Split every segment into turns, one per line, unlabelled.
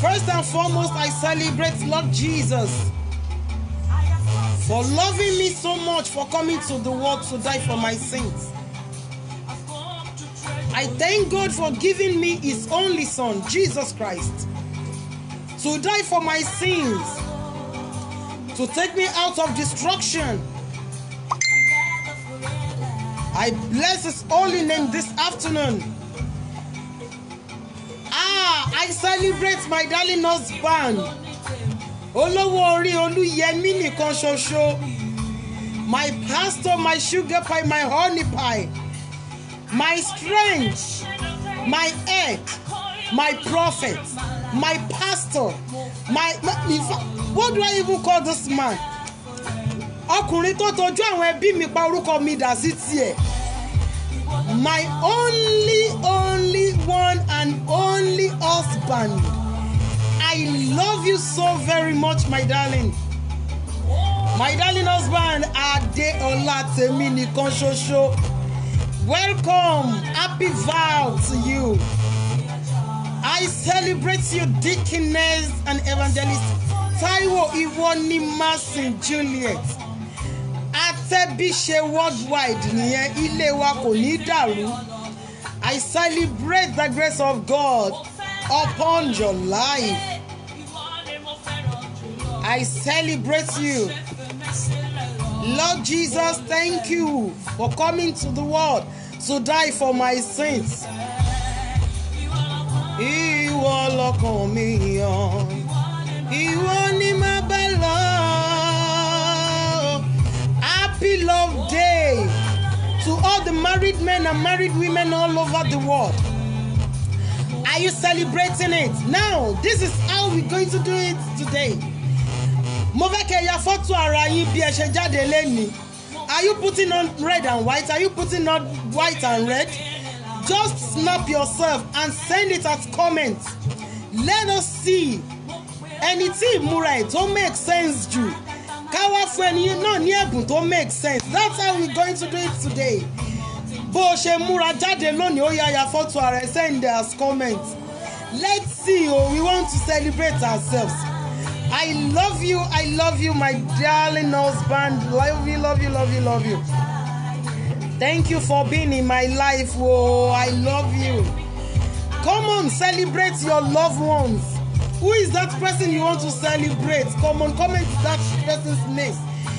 First and foremost, I celebrate Lord Jesus for loving me so much, for coming to the world to die for my sins. I thank God for giving me His only Son, Jesus Christ, to die for my sins, to take me out of destruction. I bless His holy name this afternoon. Ah, I celebrate my darling husband. Olówó orí Olúyẹmí nìkan ṣoṣo. My pastor, my sugar pie, my honey pie. My strength, my head, my prophet, my pastor, my, my in fact, what do I even call this man? Ọkùnrin tó tọ́jú àwọn ẹbí mi pa orúkọ mi dà sí tiẹ̀. My only, only one and only husband. I love you so very much, my darling. My darling husband, Adeola Temi nìkan ṣoṣo. Welcome, happy vow to you. I celebrate you, Deaconess and Evangelist Taiwo Iwoni Masin Juliet. Atẹ́bíṣe worldwide nìyẹn ilé wa kò ní dàrú. I celebrate the grace of God upon your life. I celebrate you. Lord Jesus, thank you for coming to the world to die for my sins. Ìwọ lọkàn mi yàn, ìwọ ni màá bá lọ. Happy Love Day to all the married men and married women all over the world. Are you celebrating it? Now, this is how we're going to do it today. Mo fẹ́ kẹ́ ya fọ́tò ara yín bí ẹ ṣe jáde lẹ́ni. Are you putting on red and white? Are you putting on white and red? Just snap yourself and send it as comment. Let us see ẹni tí ìmúra ẹ̀ tó make sense jù. Ká wá fún ẹni náà ní ẹ̀bùn tó make sense. That's how we're going to do it today. Bó o ṣe múra jáde lónìí, ó yá ya fọ́tò ara ẹ̀ send it as comment. Let's see o, we want to celebrate ourselves. I love you, I love you, my darling husband. Love you, love you, love you, love you. Thank you for being in my life. Oh, I love you. Come on, celebrate your loved ones. Who is that person you want to celebrate? Come on, comment that person's name.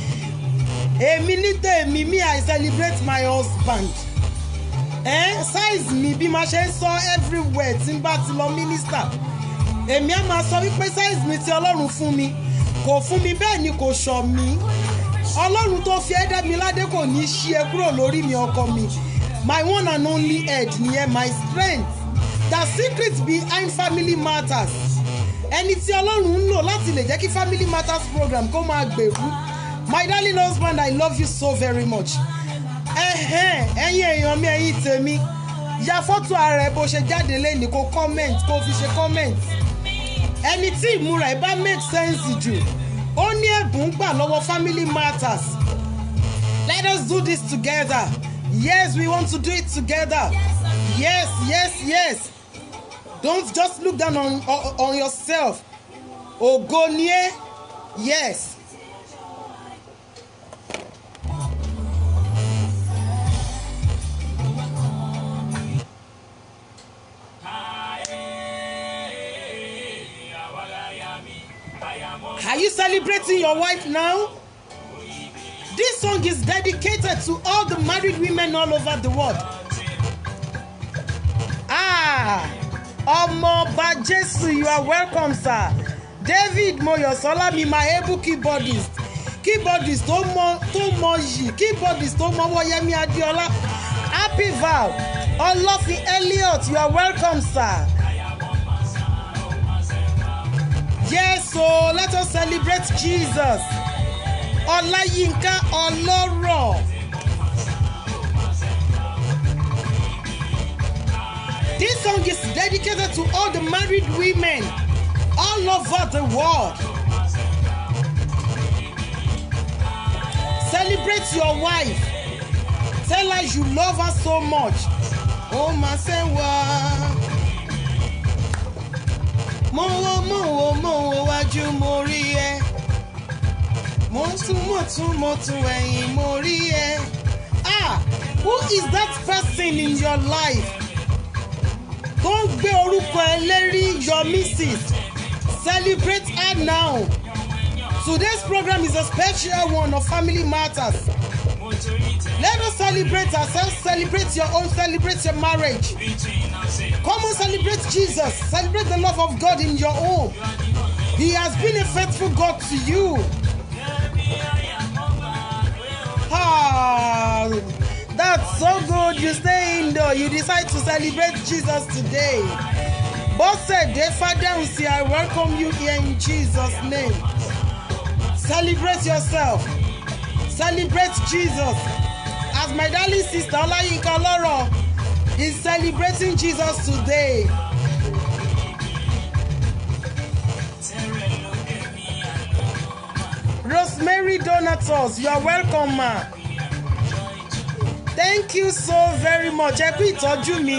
Èmi ní tèmi mi I celebrate my husband. Eh? Size mi bí ma ṣe ń sọ everywhere tí n bá ti lọ minister èmi á máa sọ wípé size mi tí ọlọ́run fún mi kò fún mi bẹ́ẹ̀ ni kò ṣọ̀ mí ọlọ́run tó fi ẹ̀dá mi ládé kò ní í ṣí ẹ kúrò lórí mi ọkọ mi my one and only head nìyẹn my strength the secret behind family matters ẹni tí ọlọ́run ń lò láti lè jẹ́ kí family matters program kó máa gbèrú my darling husband i love you so very much ẹ̀hẹ́n ẹ̀yin èèyàn mi ẹ̀yin tèmi ya fọ́tò ara ẹ bó ṣe jáde lẹ́ni kó comment kó fi ṣe comment ẹni tí ìmúra ẹ bá make sense jù ó ní ẹ̀bùn gbà lọ́wọ́ family matters let us do this together yes we want to do it together yes yes yes don't just look down on on, on yourself ògo ni ẹ́ yes. Are you celebrating your wife now? This song is dedicated to all the married women all over the world. Ah, Ọmọọba Jésù, you are welcome, sir. David Moyosola mi my able keyboardist. Keyboardist tó mọ tó mọ yìí, keyboardist tó mọ Wọ́yẹ́mí Adéọlá. Happy vow. Ọlọ́fin Elliot, you are welcome, sir. Yes, so let us celebrate Jesus. Ọláyínká ọlọ́rọ̀. This song is dedicated to all the married women all over the world. Celebrate your wife. Tell her you love her so much. Ó máa ṣe wá. Mo wọ́n mo wo mo wo wájú mo rí ẹ mo tún mo tún mo tún ẹ̀yìn mo rí ẹ ah who is that person in your life tó ń gbé orúkọ ẹ lérí your missus celebrate her now today's program is a special one of family matters let us celebrate ourselves celebrate your own celebrate your marriage come on celebrate jesus celebrate the love of god in your home he has been a faithful god to you ah that's so good you stay indoor you decide to celebrate jesus today bọ́sẹ̀dé fádẹ́hùnsì i welcome you here in jesus name celebrate yourself celebrate jesus as my darling sister olayinka oloro is celebrating jesus today. rosemary donatus you are welcome ma thank you so very much ẹ kú ìtọ́jú mi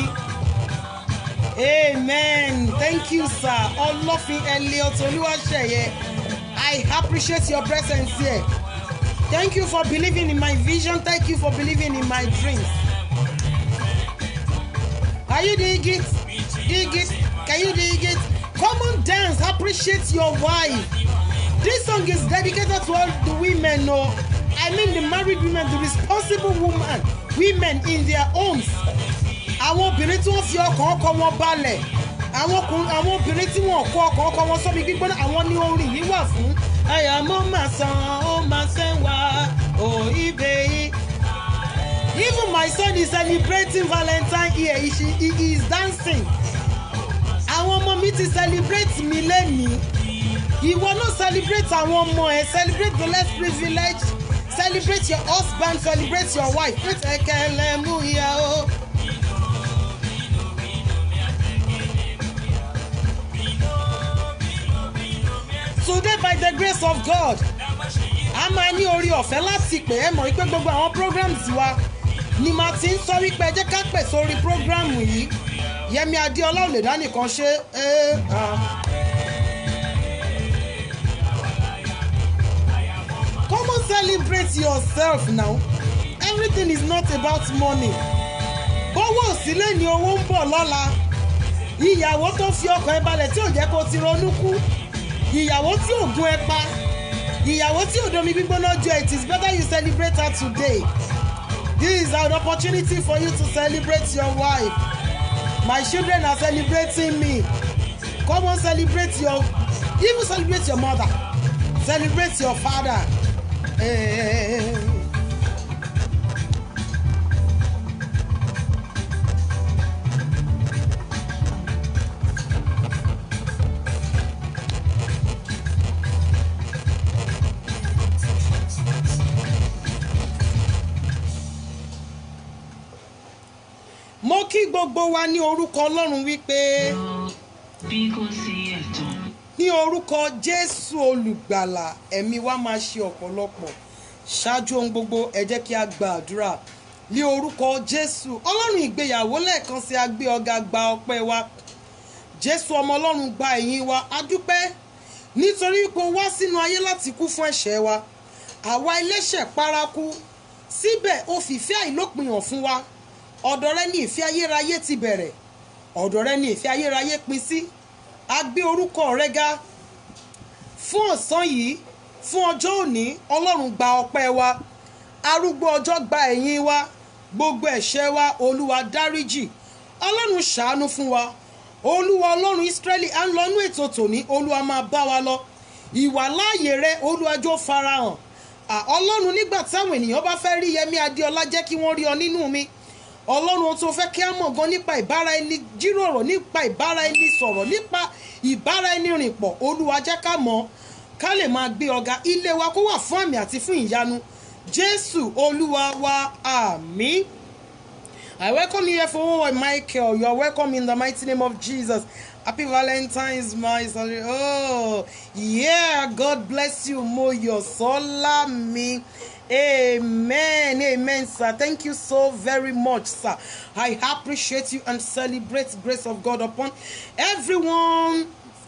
amen thank you sir ọlọ́fin elliot olúwaṣeyẹ i appreciate your presence here thank you for believing in my vision thank you for believing in my dreams are you dig it dig it can you dig it come on dance appreciate your wife this song is dedicated to all the women o i mean the married women the responsible women women in their homes àwọn obìnrin tí wọ́n fi ọkàn ọkọ wọn balẹ̀ àwọn ọkùnrin àwọn obìnrin tí wọ́n kó ọkàn ọkọ wọn sọ́bi gbígbóná àwọn ní orin yìí wà fún. ẹ̀yà mo máa san ó máa ṣe wá ò ibè yìí. even my son is celebrating valentine here he, he, he is dancing. àwọn ọmọ mi ti celebrate mi lẹ́nìí. ìwọ náà celebrate àwọn ọmọ ẹ celebrate the less privileged celebrate your husband celebrate your wife. pétékèlè mú ìyá o. today by the grace of God a máa ní orí ọ̀fẹ́ láti pè é mọ̀ wípé gbogbo àwọn programs wa ni màá ti ń sọ wípé ẹ jẹ́ ká pè sórí program yìí Yẹmi Adéọlá ò lè dá nìkan ṣe é. Come on celebrate yourself now everything is not about money bówó òsílẹ̀ ni owó ń bọ̀ lọ́la ìyàwó tó fi ọkàn ẹ balẹ̀ tí ò jẹ́ kó ti ronú kú ìyàwó tí ò gún ẹ pa ìyàwó tí ò domi gbígbóná jọ it is better you celebrate her today this is an opportunity for you to celebrate your wife my children are celebrating me come on celebrate your even celebrate your mother celebrate your father. Hey. mo kí gbogbo wa ní orúkọ ọlọ́run wípé
bí kò sí ẹ̀tàn.
ní orúkọ jésù olùgbàlà ẹ̀mí wa máa ṣe ọ̀pọ̀lọpọ̀ ṣáájú ohun gbogbo ẹ jẹ́ kí a gba àdúrà ní orúkọ jésù ọlọ́run ìgbéyàwó lẹ́ẹ̀kan sí agbé ọ̀gá gba ọpẹ́ wa jésù ọmọ ọlọ́run gba ẹ̀yìn wa a dúpẹ́ nítorí pé o wá sínú ayé láti kú fún ẹ̀ṣẹ̀ wa àwa ẹlẹ́ṣẹ̀ paraku síbẹ̀ o fìfẹ́ àìlópin hàn fún wa ọ̀dọ̀ rẹ ní ìfẹ́ ayérayé ti bẹ̀rẹ̀ ọ̀dọ̀ rẹ ní ìfẹ́ ayérayé pin sí a gbé orúkọ rẹ ga fún ọ̀sán yìí fún ọjọ́ òní ọlọ́run gba ọpẹ́ wa arúgbó ọjọ́ gba ẹ̀yìn wa gbogbo ẹ̀ṣẹ̀ wa olúwa dáríjì ọlọ́run ṣàánú fún wa olúwa ọlọ́run ìsírẹ́lì à ń lọ inú ètò tòní olúwa máa bá wa lọ ìwà láàyè rẹ olúwa jó farahàn À, ọlọ́run nígbà táwọn ènìyàn bá fẹ́ rí yẹmí adéọlá jẹ́ kí wọ́n rí ọ nínú mi ọlọ́run tó fẹ́ kí á mọ̀ gan nípa ìbára ẹni jíròrò nípa ìbára ẹni sọ̀rọ̀ nípa ìbára ẹni rìn pọ̀ olúwa jẹ́ ká mọ̀ ká lè máa gbé ọ̀gá ilé wa kó wà fún àmì àti fún ìyanu jésù olúwa wa àmín. I welcome you here for oh, Michael. You are welcome in the mighty name of Jesus. Happy Valentine's, my son. Oh, yeah. God bless you, Moyo Solami. Amen. Amen, sir. Thank you so very much, sir. I appreciate you and celebrate the grace of God upon everyone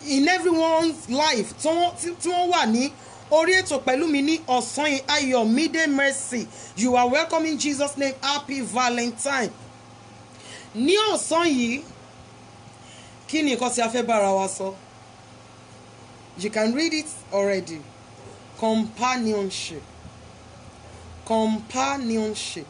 in everyone's life tí wọ́n tí- tí wọ́n wà ní orí ètò pẹ̀lú mi ní ọ̀sán yìí ayọ̀mídé mercy you are welcome in jesus name happy valentine ní ọ̀sán yìí kí ni nǹkan tí a fẹ́ bára wa sọ you can read it already companionship companionship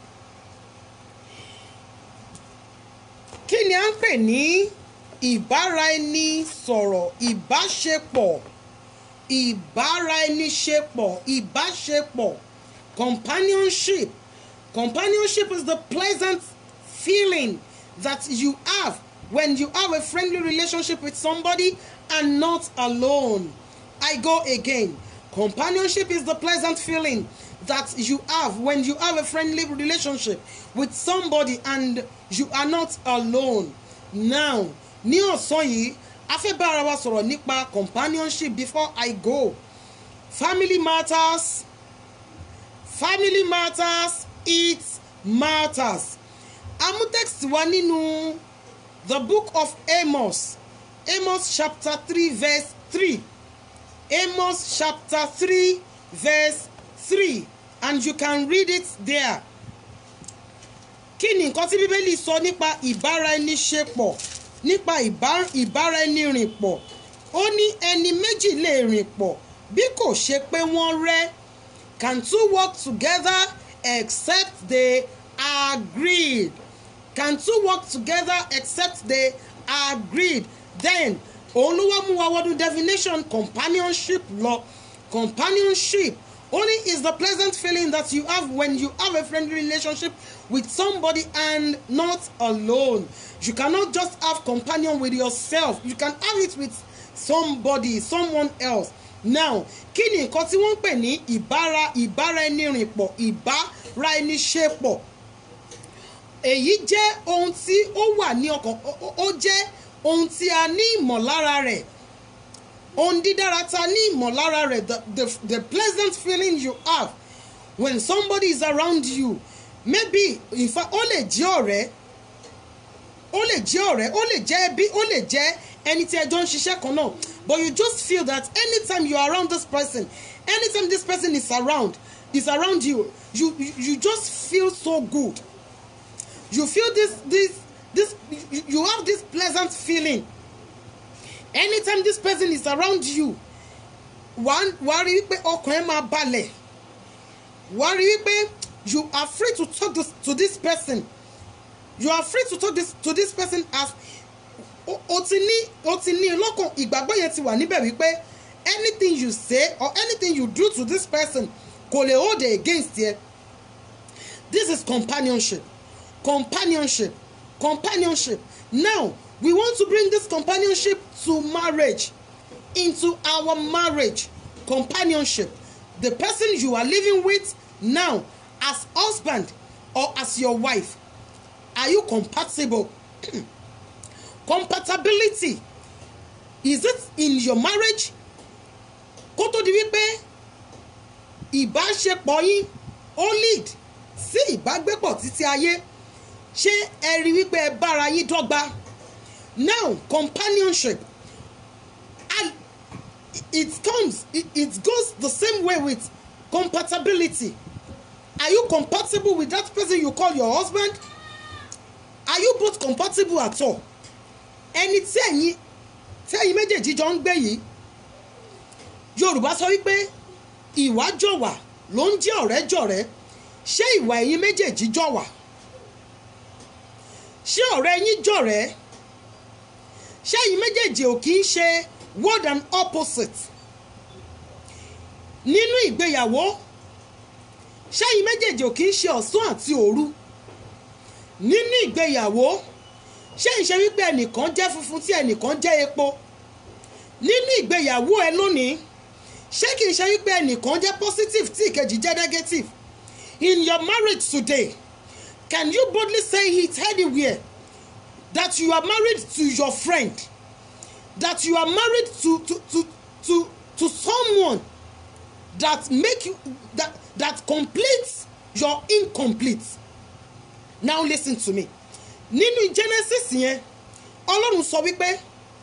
kí ni à ń pè ní ìbáraẹnisọ̀rọ̀ ìbáṣepọ̀ ìbáraẹniṣepọ̀ ìbáṣepọ̀ companionship companionship is the pleasant feeling that you have when you have a friendly relationship with somebody and not alone i go again companionship is the pleasant feeling that you have when you have a friendly relationship with somebody and you are not alone now ní ọ̀sán yìí a fẹ́ bá ara wa sọ̀rọ̀ nípa companionship before i go family matters family matters it matters amú text wa nínú the book of amos amos chapter three verse three amos chapter three verse three and you can read it there kí ni nǹkan tí bíbélì sọ nípa ìbáraẹniṣepọ̀ nípa ìbá- ìbáraẹnirìnpọ̀ ó ní ẹni méjì lè rìn pọ̀ bí kò ṣe pé wọ́n rẹ́ can two work together except they agreed can two work together except they agreed then òun ló wá mú wa wọdún definition companionship lọ companionship only is the pleasant feeling that you have when you have a friendly relationship with somebody and not alone you cannot just have companion with yourself you can have it with somebody someone else now kí ni nǹkan tí wọ́n ń pè ní ìbára ìbáraẹnirìnpọ̀ ìbáraẹniṣepọ̀ èyí jẹ́ ohun tí ó wà ní ọkàn ó- ó- ó jẹ́ ohun tí a ní ìmọ̀lára rẹ̀ ohun dídára ta ní ìmọ̀lára rẹ̀ the, the, the pleasant feeling you have when somebody is around you maybe in fact ó lè jẹ́ ọ̀rẹ́ ó lè jẹ́ ọ̀rẹ́ ó lè jẹ́ ẹbí ó lè jẹ́ ẹni tí ẹjọ́ ń ṣiṣẹ́ kan náà but you just feel that anytime you are around this person anytime this person is around is around you you you, you just feel so good you feel this this this you, you have this pleasant feeling anytime this person is around you wàá wàá rí wípé ọkàn ẹ máa balẹ̀ wàá rí wípé you are free to talk this, to this person you are free to talk this, to this person as o o ti ní o ti ní lọ́kàn ìgbàgbọ́ yẹn ti wà níbẹ̀ wípé anything you say or anything you do to this person kò lè hold it against yẹ this is companionship companionship companionship now we want to bring this companionship to marriage into our marriage companionship the person you are living with now as husband or as your wife are you compatible compatibility is it in your marriage kó tó di wípé ìbáṣepọ̀ yín ó lead sí ìbágbépọ̀ títí ayé ṣé ẹ rí wípé ẹ bára yín dọ́gba now companionship and it comes it, it goes the same way with compatibility are you compatible with that person you call your husband are you both compatible at all ẹni tí ẹ̀yin tí ẹ̀yin méjèèjì jọ ń gbé yìí yorùbá sọ wípé ìwà jọ̀wà ló ń jẹ́ ọ̀rẹ́ jọ̀rẹ́ ṣé ìwà ẹ̀yin méjèèjì jọ̀wà ṣé ọ̀rẹ́ yín jọ̀rẹ́ ṣé ẹ̀yin méjèèjì ò kì í ṣe word and opposite nínú ìgbéyàwó ṣé ẹ̀yin méjèèjì ò kì í ṣe ọ̀sán àti òru nínú ìgbéyàwó ṣé ìṣe wípé ẹnìkan jẹ́ funfun tí ẹnìkan jẹ́ epo nínú ìgbéyàwó ẹ lónìí ṣé kìí ṣe wípé ẹnìkan jẹ́ positive tí ìkejì jẹ́ negative in your marriage today can you boldly say it anywhere that you are married to your friend that you are married to to to to to someone that make you that that completes your incomplete now listen to me nínú genesis yẹn ọlọ́run sọ wípé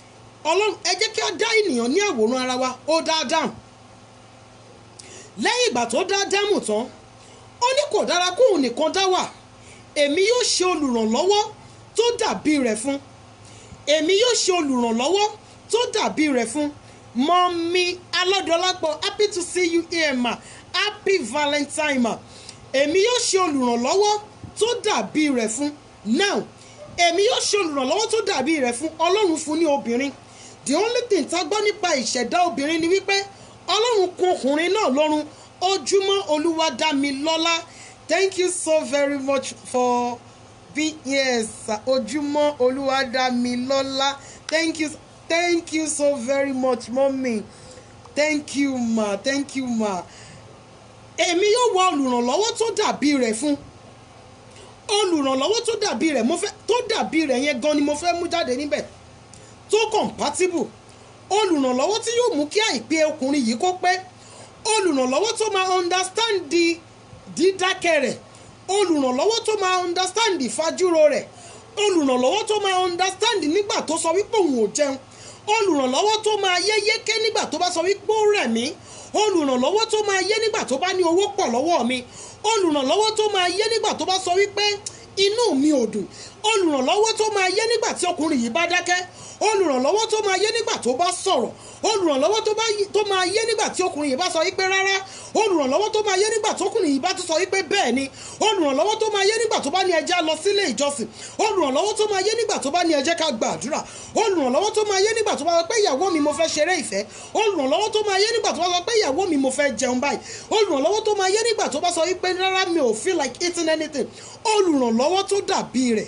ọlọ́run ẹ jẹ́ kí a dá ènìyàn ní àwòrán ara wa ó dá Ádámù lẹ́yìn ìgbà tó dá Ádámù tán ó ní kò dára kóun nìkan dá wà èmi yóò ṣe olùrànlọ́wọ́ tó dàbí rẹ̀ fún èmi yóò ṣe olùrànlọ́wọ́ tó dàbí rẹ̀ fún mọ́mí alọ́dọ́lápọ̀ happy to see you here ma happy valentine ma èmi yóò ṣe olùrànlọ́wọ́ tó dàbí rẹ̀ fún now èmi yóò ṣe olùrànlọ́wọ́ tó dàbí rẹ̀ fún ọlọ́run fún ní obìnrin the only thing tá a gbọ́ nípa ìṣẹ̀dá obìnrin ni wípé ọlọ́run kún ọkùnrin náà lọ́rùn ojúmọ́ olúwa dá mi lọ́lá thank you so very much for being here sir ojúmọ́ olúwa dá mi lọ́lá thank you thank you so very much mommy thank you ma thank you ma èmi yóò wá olùrànlọ́wọ́ tó dàbí rẹ̀ fún olùrànlọ́wọ́ tó dàbí rẹ̀ mo fẹ́ tó dàbí rẹ̀ yẹn gan ni mo fẹ́ mú jáde níbẹ̀ tó compatible olùrànlọ́wọ́ tí yóò mú kí àìpé ọkùnrin yìí kó pé olùrànlọ́wọ́ tó máa understand di dídákẹ́ rẹ̀ olùrànlọ́wọ́ tó máa understand ìfajúro rẹ̀ olùrànlọ́wọ́ tó máa understand nígbà tó sọ wípé òun ò jẹun olùrànlọ́wọ́ tó máa yé yéké nígbà tó bá sọ wípé ó rẹ̀ mí olùrànlọ́wọ́ tó máa yé nígbà tó bá ní owó pọ̀ lọ́wọ́ mi olùrànlọ́wọ́ tó máa yé nígbà tó bá sọ wípé inú mi ò dùn olùrànlọ́wọ́ tó máa yé nígbà tí ọkùnrin yìí bá dákẹ́ olùrànlọ́wọ́ tó máa yé nígbà tó bá sọ̀rọ̀ olùrànlọ́wọ́ tó bá yí- tó máa yé nígbà tí ọkùnrin yìí bá sọ wípé rárá olùrànlọ́wọ́ tó máa yé nígbà tí ọkùnrin yìí bá tún sọ wípé bẹ́ẹ̀ ni olùrànlọ́wọ́ tó máa yé nígbà tó bá ní ẹjẹ́ lọ sílé ìjọsìn olùrànlọ́wọ́ tó máa yé nígbà tó bá ní ẹjẹ́ ká gbàdúrà olùrànlọ́wọ́ tó máa yé nígbà tó bá sọ pé ìyàwó mi mo fẹ́ ṣeré ìfẹ́ olùrànlọ́wọ́ tó máa yé nígbà tó bá sọ pé ìyàwó mi mo fẹ́ jẹun báyìí olùrànlọ́wọ́ tó máa yé nígbà tó bá sọ wípé rárá mi ò feel like eating anything olùrànlọ́wọ́ tó dàbí rẹ̀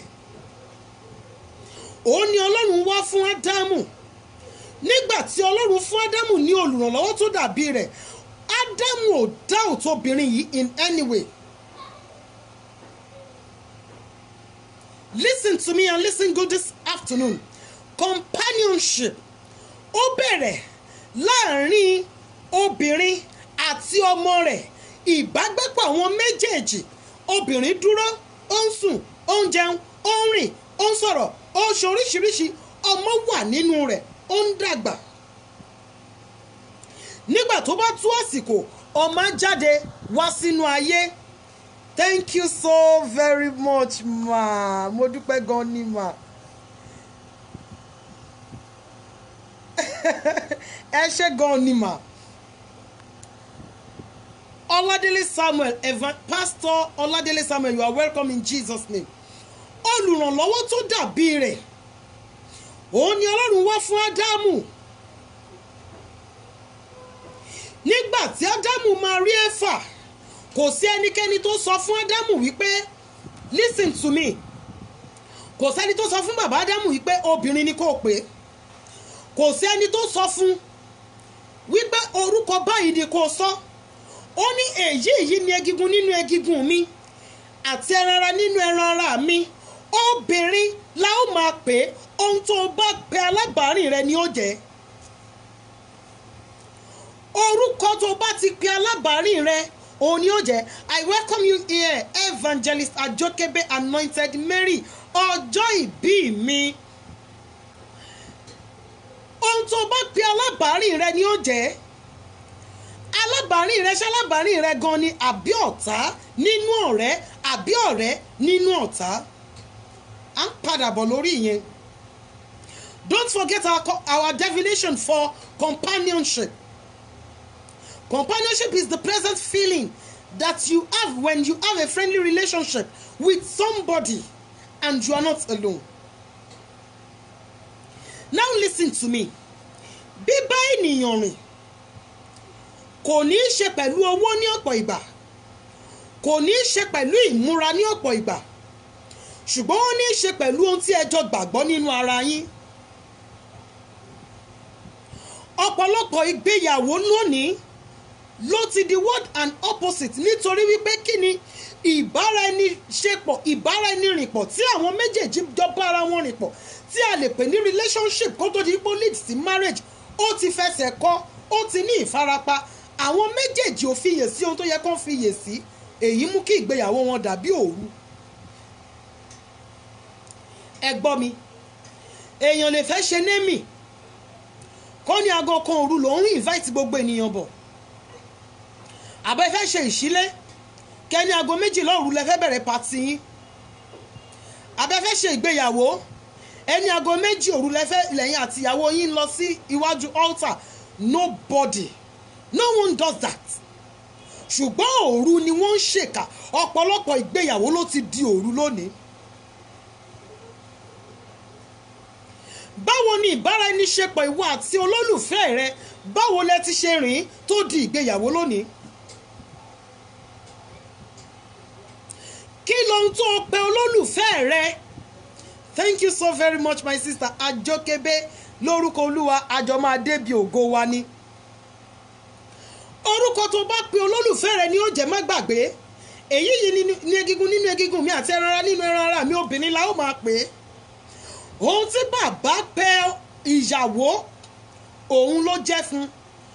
òun ni ọlọ́run wá fún ádámù nígbà tí ọlọ́run fún ádámù ní olùrànlọ́wọ́ tó dàbí rẹ̀ ádámù ò doubt obìnrin yìí in any way listen to me and listen good this afternoon companionship ó bẹ̀rẹ̀ láàrin obìnrin àti ọmọ rẹ̀ ìbágbépọ̀ àwọn méjèèjì obìnrin dúró ó ń sùn ó ń jẹun ó ń rìn ó ń sọ̀rọ̀ ó ń ṣe oríṣiríṣi ọmọ wà nínú rẹ̀ ó ń dàgbà nígbà tó bá tú àsìkò ọmọ á jáde wá sínú ayé thank you so very much ma mo dúpẹ́ gan ni ma ẹ ṣé gan ni ma ọládélé samuel evan pastor ọládélé samuel you are welcome in jesus name olùrànlọ́wọ́ tó dàbí rẹ̀ òun ni ọlọ́run wá fún ádámù nígbà tí ádámù máa rí éfà kò sí ẹnikẹ́ni tó sọ fún ádámù wípé listen to me kò sẹ́ni tó sọ fún bàbá ádámù wípé obìnrin ni kò pé kò sí ẹni tó sọ fún wípé orúkọ báyìí ni kò sọ ó ní èyí yìí ni egungun nínú egungun mi àti ẹran ara nínú ẹran ara mi obìnrin la ó máa pè é ohun tó o bá pe alábàárìn rẹ ni ó jẹ́ orúkọ tó o bá ti pe alábàárìn rẹ òun ni ó jẹ́ i welcome you here evangelist ajokebe anointed mary ọjọ́ ìbí mi ohun tó o bá pe alábàárìn rẹ ni ó jẹ́ alábàárìn rẹ ṣé alábàárìn rẹ gan ni àbí ọ̀tá nínú ọ̀rẹ́ àbí ọ̀rẹ́ nínú ọ̀tá à ń padà bọ̀ lórí ìyẹn don't forget our, co- our definition for companionship companionship is the present feeling that you have when you have a friendly relationship with somebody and you are not alone now listen to me bíbá ènìyàn rìn kò ní í ṣe pẹ̀lú owó ní ọ̀pọ̀ ìgbà kò ní í ṣe pẹ̀lú ìmúra ní ọ̀pọ̀ ìgbà ṣùgbọ́n ó ní í ṣe pẹ̀lú ohun tí ẹ jọ gbàgbọ́ nínú ara yín ọ̀pọ̀lọpọ̀ ìgbéyàwó lónìí ló ti di word and opposite nítorí wípé kí ni ìbáraẹniṣepọ̀ ìbáraẹnirìnpọ̀ tí àwọn méjèèjì jọ bá ara wọn rìn pọ̀ tí a lè pè ní relationship kó tó di pé ó lead sí marriage ó ti fẹsẹ̀ kọ́ ó ti ní ìfarapa àwọn méjèèjì ò fiyè sí ohun tó yẹ kó fiyè sí èyí mú kí ìgbéyàwó wọn dàbí òru ẹ gbọ́ mi èèyàn lè fẹ́ ṣe némì kó ní aago kan òru lòún invite gbogbo ènìyàn bọ̀ àbẹ́ fẹ́ ṣe ìṣílé kẹ́ni aago méjìlá òru lẹ fẹ́ bẹ̀rẹ̀ pàtì yín àbẹ́ fẹ́ ṣe ìgbéyàwó ẹni aago méjì òru lẹ fẹ́ lẹ́yìn àtìyàwó yín lọ sí iwájú altar nobody no one does that ṣùgbọ́n òru ni wọ́n ń ṣèkà ọ̀pọ̀lọpọ̀ ìgbéyàwó ló ti di òru lónìí. báwo ni ìbáraẹniṣepọ̀ ìwọ àti olólùfẹ́ rẹ báwo lẹ ti ṣe rìn tó di ìgbéyàwó lónìí. kí lohun tó o pe olólùfẹ́ rẹ thank you so very much my sister ajokebe lórúkọ olúwa àjọ máa débi ògo wa ni orúkọ tó bá pe olólùfẹ́ rẹ ni ó jẹ́ má gbàgbé èyí yìí ní egungun nínú egungun mi àti ẹran ara nínú ẹran ara mi obìnrin la ó máa pè é ohun tí bàbá pè ìyàwó òun ló jẹ́ fún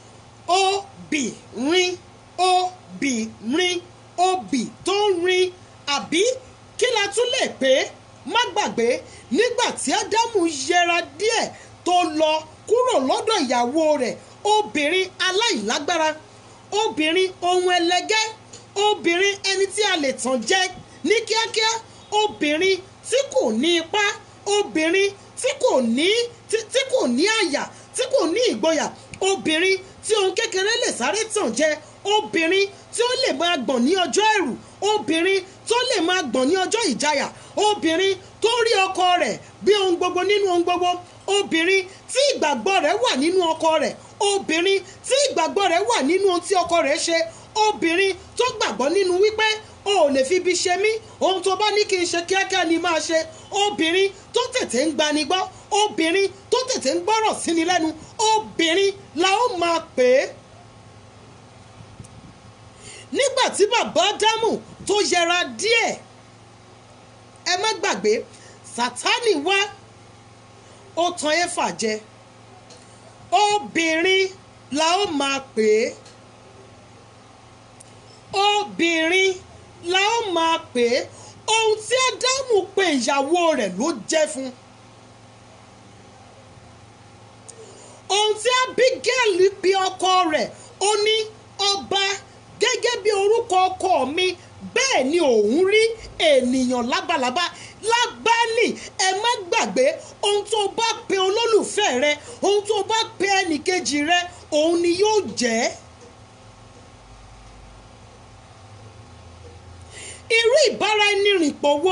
obìnrin obìnrin obì tó ń rin àbí kí la tún lè pè é má gbàgbé nígbà tí ádámù yẹra díẹ̀ tó lọ kúrò lọ́dọ̀ ìyàwó rẹ̀ obìnrin aláìlágbára obìnrin ohun ẹlẹgẹ́ obìnrin ẹni tí a lè tàn jẹ ní kíákíá obìnrin tí kò ní ipá obìnrin tí kò ní tí kò ní àyà tí kò ní ìgboyà obìnrin tí ohun kékeré lè sáré tàn jẹ obìnrin tí ó lè máa gbọ̀n ní ọjọ́ ẹ̀rù obìnrin tó lè máa gbọ̀n ní ọjọ́ ìjayà obìnrin tó rí ọkọ rẹ̀ bí ohun gbogbo nínú ohun gbogbo obìnrin tí ìgbàgbọ́ rẹ̀ wà nínú ọkọ rẹ̀ obìnrin tí ìgbàgbọ́ rẹ̀ wà nínú ohun tí ọkọ rẹ̀ ṣe obìnrin tó gbàgbọ́ nínú wípé o ò lè fi ibi ṣe mí ohun tó bá ní kí n ṣe kíákíá ni máa ṣe obìnrin tó tètè ń gbani gbọ́ obìnrin tó tètè ń gbọ́rọ̀ síni lẹ́nu obìnrin la ó máa pè é nígbà tí bàbá dámù tó yẹra díẹ̀ ẹ má gbàgbé sátánì wá ó tan éfà jẹ obìnrin la ó máa pè é obìnrin la ó máa pè é ohun tí ádámù pe ìyàwó rẹ̀ ló jẹ́ fún ohun tí abigail pe ọkọ rẹ̀ ó ní ọba gẹ́gẹ́ bí orúkọ ọkọ mi bẹ́ẹ̀ ni òun rí ènìyàn lábalábá lábálì ẹ má gbàgbé ohun tó bá pe olólùfẹ́ rẹ ohun tó bá pe ẹnìkejì rẹ òun ni yóò jẹ́. irú ìbáraẹnirìnpọ̀ wo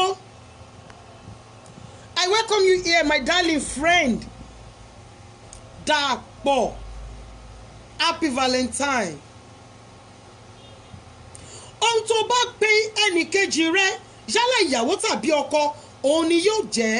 I welcome you here my darling friend Dàpọ̀ happy valentine ohun tó bá pe ẹnìkejì rẹ yálà ìyàwó tàbí ọkọ òun ni yóò jẹ́.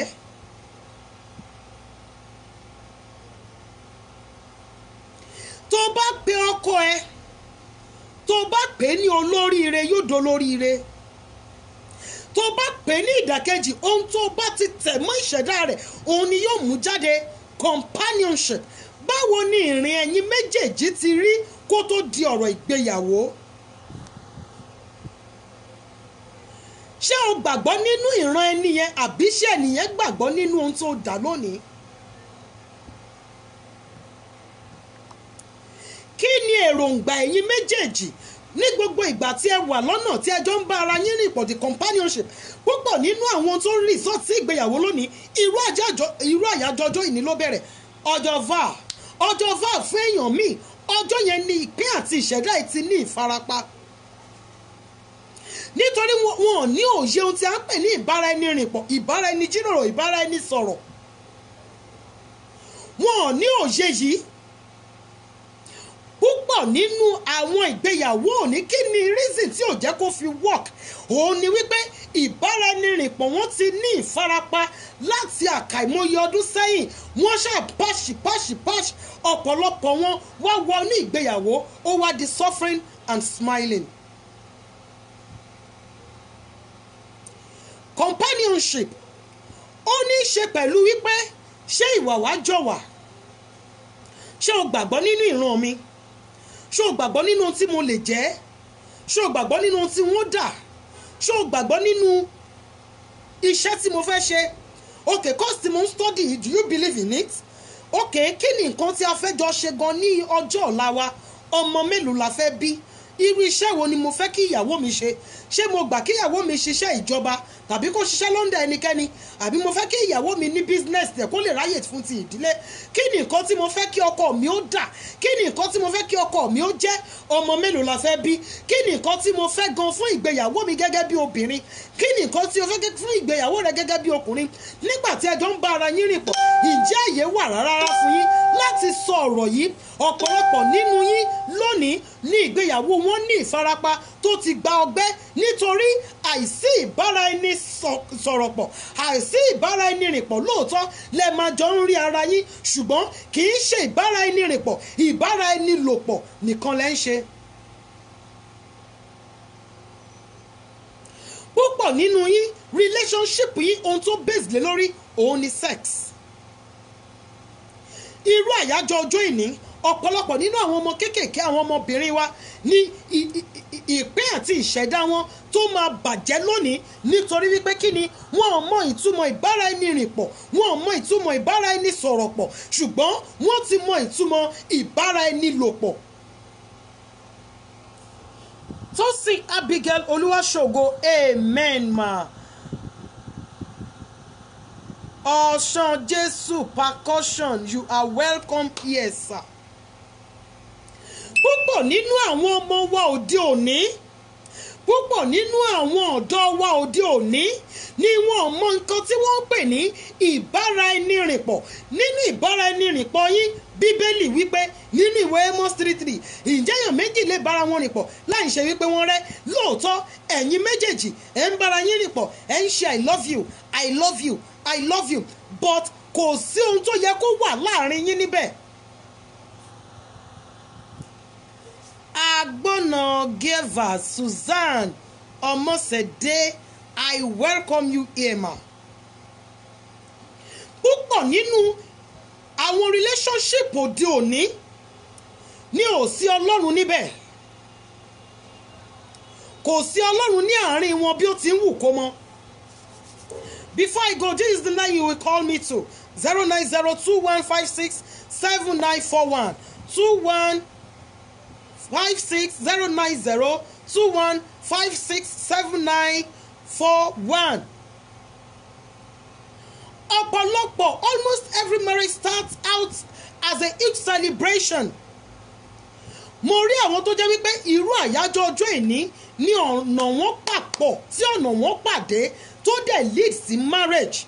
tó bá pe ọkọ ẹ tó bá pè é ní olóríire yóò dolóríire tó bá pè é ní ìdàkejì ohun tó bá ti tẹ̀ mọ́ ìṣẹ̀dá rẹ̀ òun ni yóò mú jáde companionship báwo ni ìrìn ẹ̀yin méjèèjì ti rí kó tó di ọ̀rọ̀ ìgbéyàwó. ṣé o gbàgbọ́ nínú ìran ẹni yẹn àbí ṣé ẹnìyẹn gbàgbọ́ nínú ohun tó dà lónìí. kí ni èròǹgbà ẹ̀yin méjèèjì ní gbogbo ìgbà tí ẹ wà lọ́nà tí ẹjọ́ ń bá ara yín rìn pọ̀ the companionship púpọ̀ nínú àwọn tó ń resort sí ìgbéyàwó lónìí irú àyájọ́ ọjọ́ ìní ló bẹ̀rẹ̀ ọjọ́ var ọjọ́ var fún èèyàn míì ọjọ́ yẹn ni ìpín àti ìṣẹ̀dá ẹ̀ ti ní ìfarapa nítorí wọn ò ní òye ohun tí a ń pè ní ìbára ẹni rìnpọ̀ ìbára ẹni jíròrò ìbára ẹni sọ̀rọ̀ wọn ò ní òye yìí púpọ̀ nínú àwọn ìgbéyàwó òní kí ni reason tí ò jẹ́ kó fi work òun ni wípé ìbáraẹnirìnpọ̀ wọn ti ní ìfarapa láti àkàìmọye ọdún sẹ́yìn wọ́n ṣáà pàṣì pàṣì pàṣì ọ̀pọ̀lọpọ̀ wọn wá wọ ní ìgbéyàwó ó wá di suffering and smiling. companionship ó ní í ṣe pẹ̀lú wípé ṣé ìwà wá jọ wà ṣé o gbàgbọ́ nínú ìran mi ṣé o gbàgbọ́ nínú ohun tí mo lè jẹ́ ṣé o gbàgbọ́ nínú ohun tí wọ́n dà ṣé o gbàgbọ́ nínú iṣẹ́ tí mo fẹ́ ṣe okay course tí mo ń study do you believe in it òkè kí ni nǹkan tí a fẹ́ jọ ṣe gan ní ọjọ́ ọ̀la wa ọmọ mélòó la fẹ́ bí irú iṣẹ́ wo ni mo fẹ́ kí ìyàwó mi ṣe ṣé mo gbà kí ìyàwó mi ṣiṣẹ́ ìjọba tàbí kó ṣiṣẹ́ lọ́ndà ẹnikẹ́ni àbí mo fẹ́ kí ìyàwó mi ní business tẹ̀ kó lè ráyè fún ti ìdílé kí ni nǹkan tí mo fẹ́ kí ọkọ mi ó dà kí ni nǹkan tí mo fẹ́ kí ọkọ mi ó jẹ́ ọmọ mélòó la fẹ́ bí kí ni nǹkan tí mo fẹ́ gan fún ìgbéyàwó mi gẹ́gẹ́ bí obìnrin kí ni nǹkan tí o fẹ́ fún ìgbéyàwó rẹ gẹ́gẹ́ bí ọkùnrin nígbà tí ẹjọ́ ń bá ara yín rìn pọ̀ ǹjẹ́ àyè wà rárá fún yín láti sọ ọ̀rọ̀ yìí ọ̀pọ̀lọpọ̀ nínú yín lónìí ní ìgbéyàwó wọn ní ìfarapa tó ti gba ọgbẹ́ nítorí àìsí ìbára ẹni sọ̀rọ̀ pọ̀ àìsí ìbára ẹni rìn pọ̀ lóòótọ́ lẹ máa jọ ń rí ara yín ṣùgbọ́n kì í ṣe ìbára ẹni rìn pọ̀ ìbára ẹni lò pọ̀ nìkan lẹ́ ń ṣe. púpọ̀ nínú yín relationship yín ohun tó base lé lórí òun ni sex irú àyájọ́ ọjọ́ ìní ọ̀pọ̀lọpọ̀ nínú àwọn ọmọ kéékèèké àwọn ọmọbìnrin wa ní ìpín àti ìṣẹ̀dá wọn tó máa bàjẹ́ lónìí nítorí wípé kí ni wọn ò mọ ìtumọ̀ ìbára ẹni rìn pọ̀ wọn ò mọ ìtumọ̀ ìbára ẹni sọ̀rọ̀ pọ̀ ṣùgbọ́n wọ́n ti mọ ìtumọ̀ ìbára ẹni lò pọ̀. Tosin Abigail Olúwaṣògo amen ma. Ọ̀sán Jésù percussion you are welcome here sir. Púpọ̀ nínú àwọn ọmọ wa òde òní púpọ̀ nínú àwọn ọ̀dọ́ wa òde òní ni wọn mọ nǹkan tí wọ́n ń pè ní ìbáraẹnirìnpọ̀ nínú ìbáraẹnirìnpọ̀ yín bíbélì wípé nínú ìwé Amos three three ǹjẹ́ èèyàn méjì lè bára wọn rìn pọ̀ láì ṣe wípé wọ́n rẹ́ lóòótọ́ ẹ̀yin méjèèjì ẹ̀ ń bára yín rìn pọ̀ ẹ̀ ń ṣe i love you i love you i love you but kò sí ohun tó yẹ kó wà láàrin yín níbẹ̀. agbọ́nà geva Susan ọmọṣẹ́dé i welcome you here ma. púpọ̀ nínú àwọn relationship òde òní ní ò sí ọlọ́run níbẹ̀ kò sí ọlọ́run ní àárín wọn bí ó ti ń wù kó mọ́. Before I go, this is the line you will call me to 09021567941 21 five six zero nine zero two one five six seven nine four one. ọ̀pọ̀lọpọ̀ almost every marriage starts out as a huge celebration. mo rí àwọn tó jẹ́ wípé irú àyájọ́ ọjọ́ ìní ní ọ̀nà wọn papọ̀ tí ọ̀nà wọn pàdé tó dẹ̀ lead sí marriage.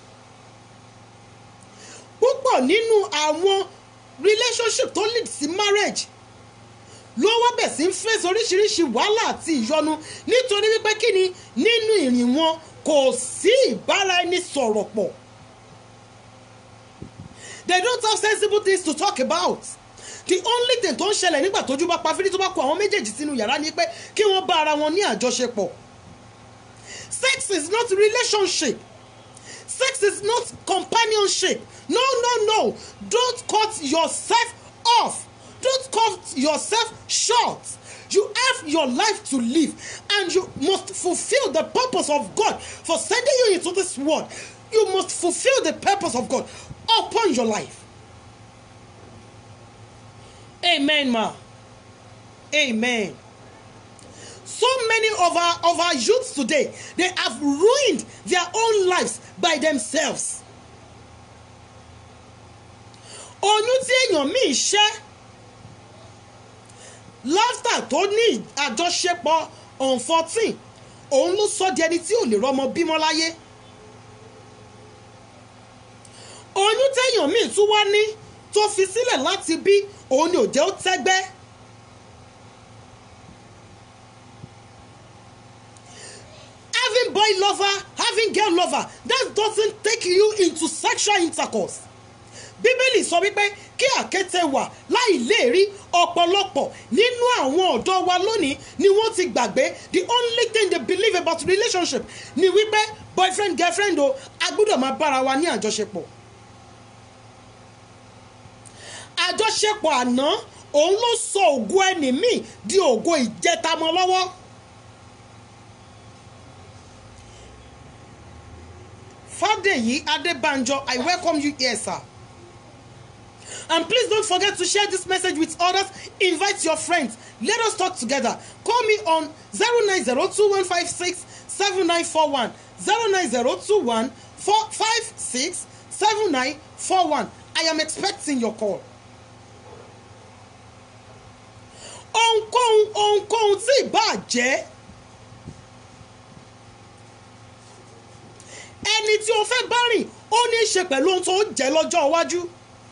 púpọ̀ nínú àwọn relationship tó lead sí marriage ló wá bẹ̀ sí ń fèsì oríṣiríṣi wàhálà àti ìyọnu nítorí wípé kí ni nínú ìrìn wọn kò sí ìbára ẹni sọ̀rọ̀ pọ̀. they don't have sensible things to talk about. the only thing tó ń ṣẹlẹ̀ nígbà tójú bá pa fídí tó bá kó àwọn méjèèjì sínú yàrá ni pé kí wọ́n bá ara wọn ní àjọṣepọ̀. sex is not relationship. sex is not companionship. no no no don't cut yourself off. Don't cut yourself short. You have your life to live and you must fulfill the purpose of God for sending you into this world. You must fulfill the purpose of God upon your life. Amen, ma. Amen. So many of our of our youths today, they have ruined their own lives by themselves. Oyún tí èèyàn míì ṣẹ́ laughter tó ní àjọṣepọ̀ on fourteen òun ló sọ di ẹni tí ò lè rọmọ bímọ láyé oyún téèyàn míì tún wá ní tó fi sílẹ̀ láti bí òun ni ò jẹ́ ó tẹ́gbẹ́ having boy lover having girl lover that doesn't take you into sexual intercourse bíbélì sọ wípé kí àkété wà láì léèrí ọ̀pọ̀lọpọ̀ nínú àwọn ọ̀dọ́ wa lónìí ni wọ́n ti gbàgbé the only thing they believe about relationship ni wípé boyfriend girlfriend o a gbọ́dọ̀ máa bára wa ní àjọṣepọ̀. àjọṣepọ̀ àná òun ló sọ ògo ẹni míì di ògo ìjẹtamọ́ lọ́wọ́. Fádèyí Adébánjọ I welcome you here sir And please don't forget to share this message with others. Invite your friends. Let us talk together. Call me on 09021567941. 09021567941. I am expecting your call. Ohunkóhun ohunkóhun tí ìbá jẹ́ ẹni tí o fẹ́ bá rìn ó ní í ṣe pẹ̀lú ohun tó jẹ́ lọ́jọ́ iwájú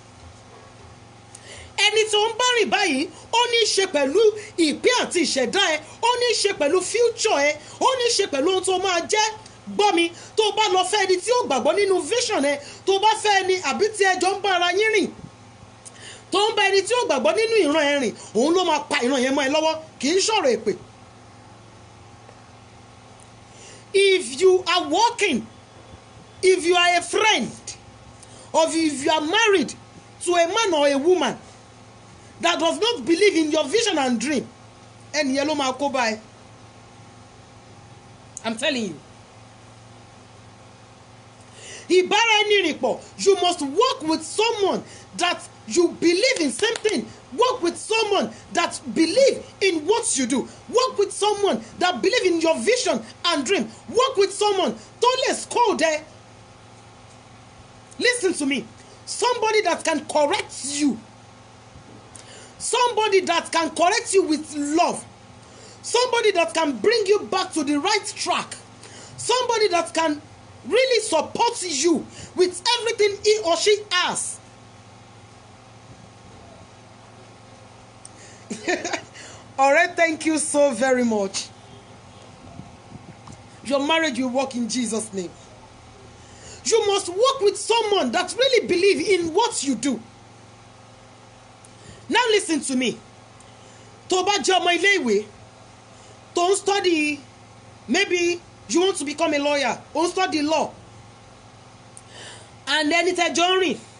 ẹni tó ń bá rìn báyìí ó ní í ṣe pẹ̀lú ìpín àti ìṣẹ̀dá ẹ ó ní í ṣe pẹ̀lú future ẹ ó ní í ṣe pẹ̀lú ohun tó máa jẹ́ gbọ́ mi tó o bá lọ fẹ́ ẹni tí ó gbàgbọ́ nínú vision ẹ tó o bá fẹ́ ẹni àbí tí ẹjọ́ ń bá ara yín rìn tó ń bá ẹni tí ó gbàgbọ́ nínú ìran ẹ rìn òun ló máa pa ìran yẹn mọ́ ẹ lọ́wọ́ kì í ṣọ̀rọ̀ èpè. if you are working if you are a friend or if you are married to a man or a woman that does not believe in your vision and dream ẹni yẹn ló máa kó bá ẹ i'm telling you ìbára ẹni rìn pọ̀ you must work with someone that you believe in same thing work with someone that believe in what you do work with someone that believe in your vision and dream work with someone tó lè scold ẹ listen to me somebody that can correct you somebody that can correct you with love somebody that can bring you back to the right track somebody that can really support you with everything he or she has ọ̀rẹ́ thank you so very much your marriage will work in jesus name you must work with someone that really believe in what you do now listen to me tó bá jẹ́ ọmọ ilé ìwé tó ń study maybe you want to become a lawyer ó ń study law and ẹni tẹ́jọ́ ń rìn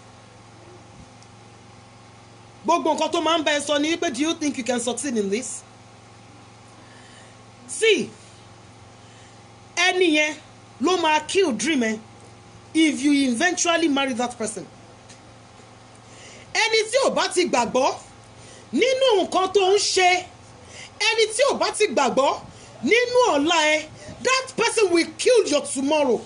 gbogbo nǹkan tó máa ń bá ẹ sọ ni wípé do you think you can succeed in this see ẹni yẹn ló máa kill dream ẹ if you eventually marry that person ẹni tí ò bá ti gbàgbọ́ nínú nǹkan tó ń ṣe ẹni tí ò bá ti gbàgbọ́ nínú ọ̀la ẹ that person will kill your tomorrow.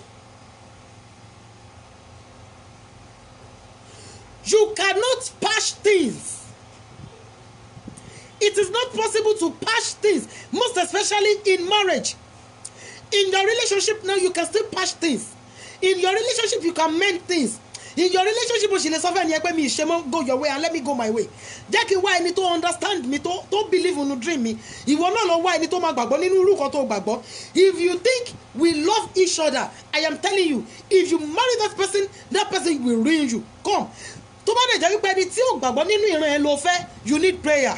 You cannot patch things. It is not possible to patch things, most especially in marriage. In your relationship now, you can still patch things. In your relationship, you can mend things. In your relationship, o ṣì lè sọ fẹ́ ni ẹ pé mi ṣe mọ́ go your way and let me go my way. Jẹ́ kí n wá ẹni tó understand mi tó tó believe in dream mi. Ìwọ náà lọ wá ẹni tó máa gbàgbọ́ nínú irú kan tó gbàgbọ́. If you think we love each other, I am telling you, if you marry that person, that person will ruin you. Come tó bá dẹ̀ jẹ́ wípé ẹni tí ò gbàgbọ́ nínú ìran ẹ ló fẹ́ you need prayer.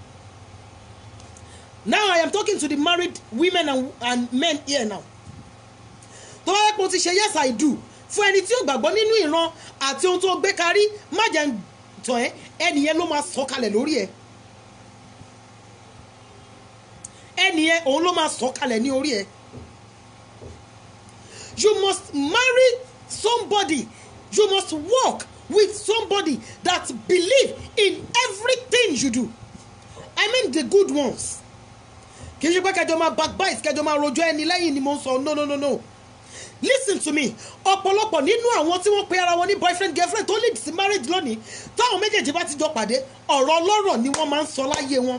now I am talking to the married women and, and men here now. tó bá yẹ pé o ti ṣe yes I do fún ẹni tí ò gbàgbọ́ nínú ìran àti ohun tó gbé karí má jẹ́ tàn ẹ́ ẹni yẹn ló máa sọ kalẹ̀ lórí ẹ̀ ẹni yẹn òun ló máa sọ kalẹ̀ ní orí ẹ̀ you must marry somebody you must work with somebody that believe in everything you do i mean the good ones kì í ṣe pé kẹjọ máa backbite kẹjọ máa rojọ́ ẹni lẹ́yìn ni mo ń sọ no no no no listen to me ọ̀pọ̀lọpọ̀ nínú àwọn tí wọ́n pe ara wọn ní boyfriend girlfriend tó lead sí marriage lónìí táwọn méjèèjì bá ti jọ pàdé ọ̀rọ̀ ọlọ́rọ̀ ni wọ́n máa ń sọ láyé wọn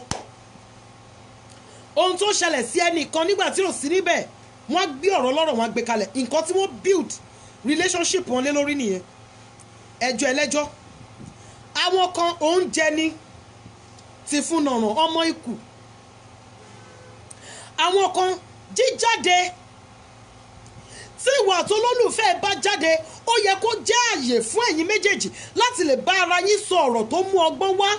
ohun tó ṣẹlẹ̀ sí ẹnìkan nígbà tí ò sí níbẹ̀ wọ́n á gbé ọ̀rọ̀ ọlọ́rọ̀ wọn á gbé kalẹ̀ nǹkan tí wọ́n build relationship wọn lé lórí nìyẹn ẹjọ́ ẹlẹ́jọ́ àwọn kan oúnjẹ ni ti fún nànà ọmọ ikù àwọn kan jíjáde tí ìwà tó lólùfẹ́ bá jáde ó yẹ kó jẹ́ àyè fún ẹ̀yin méjèèjì láti lè bá ara yín sọ ọ̀rọ̀ tó mú ọgbọ́n wá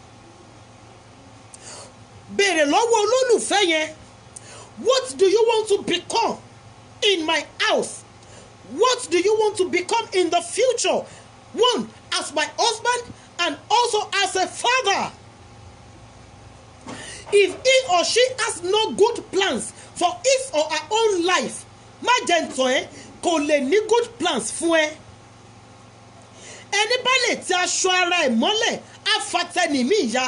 béèrè lọ́wọ́ olólùfẹ́ yẹn what do you want to become in my house what do you want to become in the future one as my husband and also as a father if he or she has no good plans for his or her own life má jẹ́ ntọ́ ẹ kò lè ní good plans fún ẹ ẹni bá lè ti aṣọ ara ẹ̀ mọ́lẹ̀ á fa tẹnìmí ìyá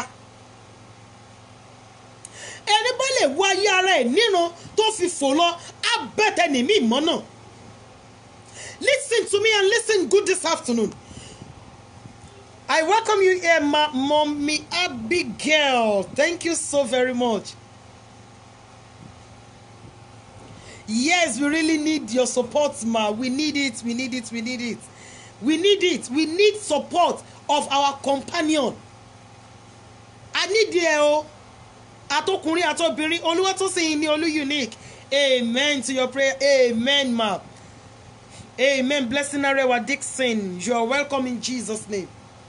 ẹni bá lè wọ ayé ara ẹ̀ níran tó fi fò lọ á bẹ́ tẹnìmí ìmọ́ náà listen to me and listen good this afternoon I welcome you here ma mommy Abigail thank you so very much yes we really need your support ma we need it we need it we need it we need it we need support of our companion a need ẹ o atọkùnrin atọbìnrin olúwa tó sìn ní olú unique amen to your prayer amen ma amen blessing arewa dixon you are welcome in jesus name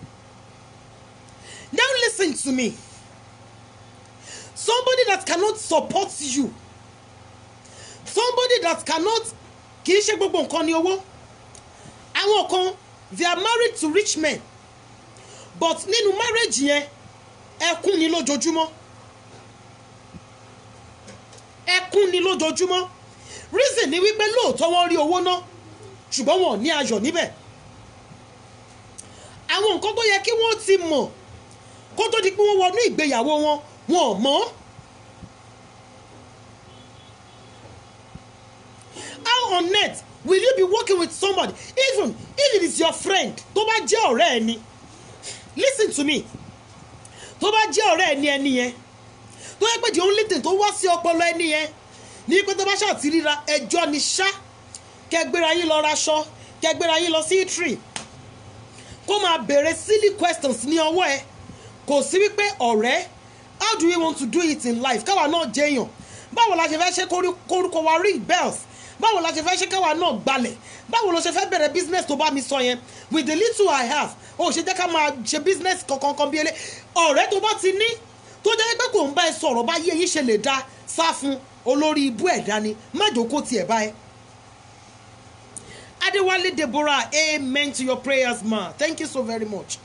now listen to me somebody that cannot support you somebody that cannot kì í ṣe gbogbo nǹkan ní owó àwọn kan they are married to rich men but nínú marriage yẹn ẹkún ni lójoojúmọ́ ẹkún ni lójoojúmọ́ reason ni wípé lóòótọ́ wọ́n rí owó ná ṣùgbọ́n wọn ò ní ayọ̀ níbẹ̀ àwọn nǹkan tó yẹ kí wọ́n ti mọ̀ kó tó di pé wọ́n wọnú ìgbéyàwó wọn wọn ò mọ̀ how on earth will you be working with somebody even if it is your friend tó bá jẹ́ ọ̀rẹ́ ẹni listen to me tó bá jẹ́ ọ̀rẹ́ ẹni ẹni yẹn tó yẹ pé the only thing tó wá sí ọpọlọ ẹni yẹn ní pé tó bá ṣáà ti ríra ẹjọ́ ni ṣá kẹgbéra yín lọ raṣọ kẹgbéra yín lọ sí itri kó máa béèrè silly questions ní ọwọ́ ẹ kò sí wípé ọ̀rẹ́ how do we want to do it in life káwa náà jẹyàn báwo la ṣe fẹ́ ṣe kórúkọ wa ring bells báwo la ṣe fẹ́ ṣe káwa náà gbalẹ̀ báwo ló ṣe fẹ́ bẹ̀rẹ̀ business tó bá mi sọ yẹn with the little I have ó ṣe jẹ́ ká máa ṣe business kankan kan bí ẹlẹ́ ọ̀rẹ́ tó bá ti ní tó jẹ́ pé kò ń bá ẹ sọ̀rọ̀ bá yé yín ṣe lè dá sá fún olórí ibú ẹ̀dá ni má jókòó tiẹ̀ bá ẹ. Adewale Deborah amen to your prayers ma thank you so very much.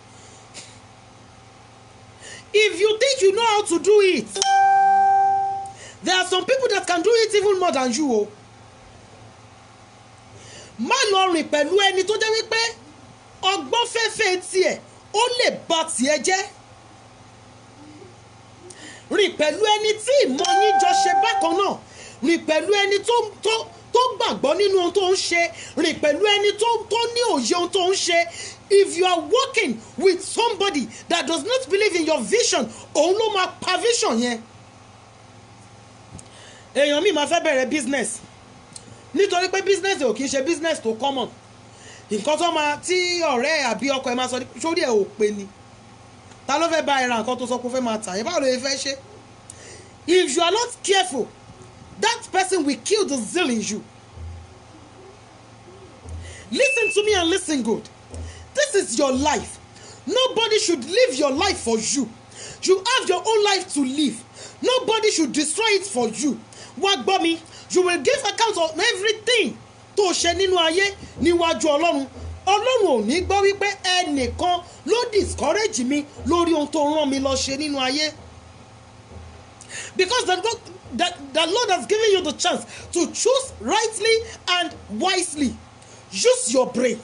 If you think you know how to do it there are some people that can do it even more than you o. má lọ rìn pẹ̀lú ẹni tó jẹ́ wípé ọgbọ́n fẹ́fẹ́ tiẹ̀ ó lè bà tiẹ̀ jẹ́ rìn pẹ̀lú ẹni tí ìmọ̀ yín jọ ṣe bákan náà rìn pẹ̀lú ẹni tó tó tó gbàgbọ́ nínú ohun tó ń ṣe rìn pẹ̀lú ẹni tó tó ní òye ohun tó ń ṣe if you are working with somebody that does not believe in your vision òun ló máa pa vision yẹn èèyàn mi máa fẹ́ bẹ̀rẹ̀ business nítorí pé business ò kì í ṣe business tó common nǹkan tó máa tí ọ̀rẹ́ àbí ọkọ ẹ̀ máa sọ sórí ẹ̀ ò pé ni ta ló fẹ́ bá ẹ ra nǹkan tó sọ pé ó fẹ́ máa tà yẹn báwo ló yẹ fẹ́ ṣe if you are not careful that person will kill the zeal in you listen to me and listen good this is your life nobody should live your life for you you have your own life to live nobody should destroy it for you wá gbọ́ mi you will give account of everything tó ṣe nínú ayé níwájú ọlọ́run ọlọ́run ò ní gbọ́ wípé ẹnìkan ló discourage mi lórí ohun tó rán mi lọ ṣe nínú ayé because the, God, the, the Lord has given you the chance to choose rightly and wisely use your brain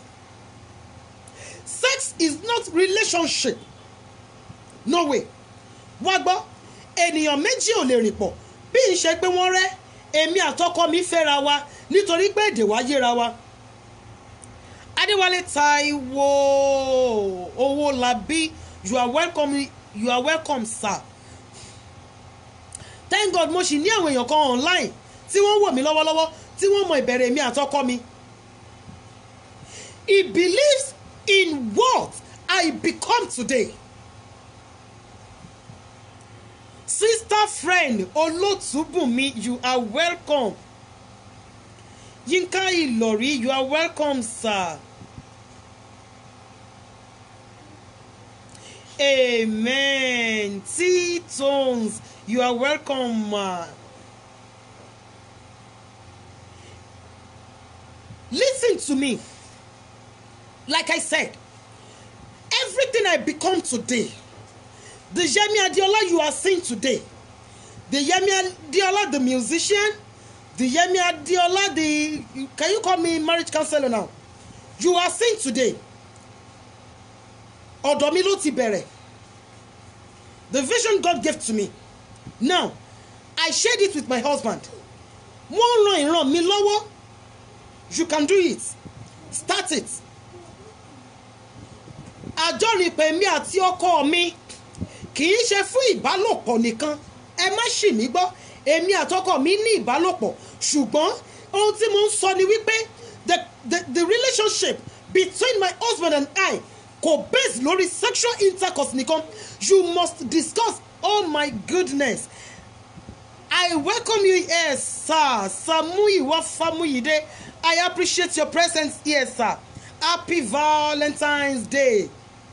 sex is not relationship no way wá gbọ́ ènìyàn méjì ò lè rìn pọ̀ bí n ṣe pé wọ́n rẹ́ èmi àtọkọ mi fẹ́ra wa nítorí pé èdè wa yéra wa adéwálé taiwo owólabí you are welcome you are welcome sir thank god mo sì ní àwọn èèyàn kan online tí wọ́n wò mí lọ́wọ́lọ́wọ́ tí wọ́n mọ ìbẹ̀rẹ̀ mi àtọkọ mi he believes in what I become today. Sister friend Olotubumi, you are welcome. Yinka Ilori, you are welcome, sir. Amen. T-Tones, you are welcome, ma. Listen to me. Like I said, everything I become today, the Yemi Adiola you are seeing today, the Yemi Adiola, the musician, the Yemi Adiola, the can you call me marriage counselor now? You are seeing today. ọ̀dọ̀ mi ló ti bẹ̀rẹ̀ the vision God gave to me now I shared it with my husband wọ́n ran ìran mi lọ́wọ́ you can do it start it àjọrìnpẹ̀ mi àti ọkọ mi kì í ṣe fún ìbálòpọ̀ nìkan ẹ má ṣì mí gbọ́ èmi àtọkọ mi ní ìbálòpọ̀ ṣùgbọ́n ohun tí mo ń sọ ni wípé the the the relationship between my husband and I kò base lórí sexual intercourse nìkan you must discuss oh my goodness I welcome you here sir Samuyiwa Famuyide I appreciate your presence here sir happy Valentine's Day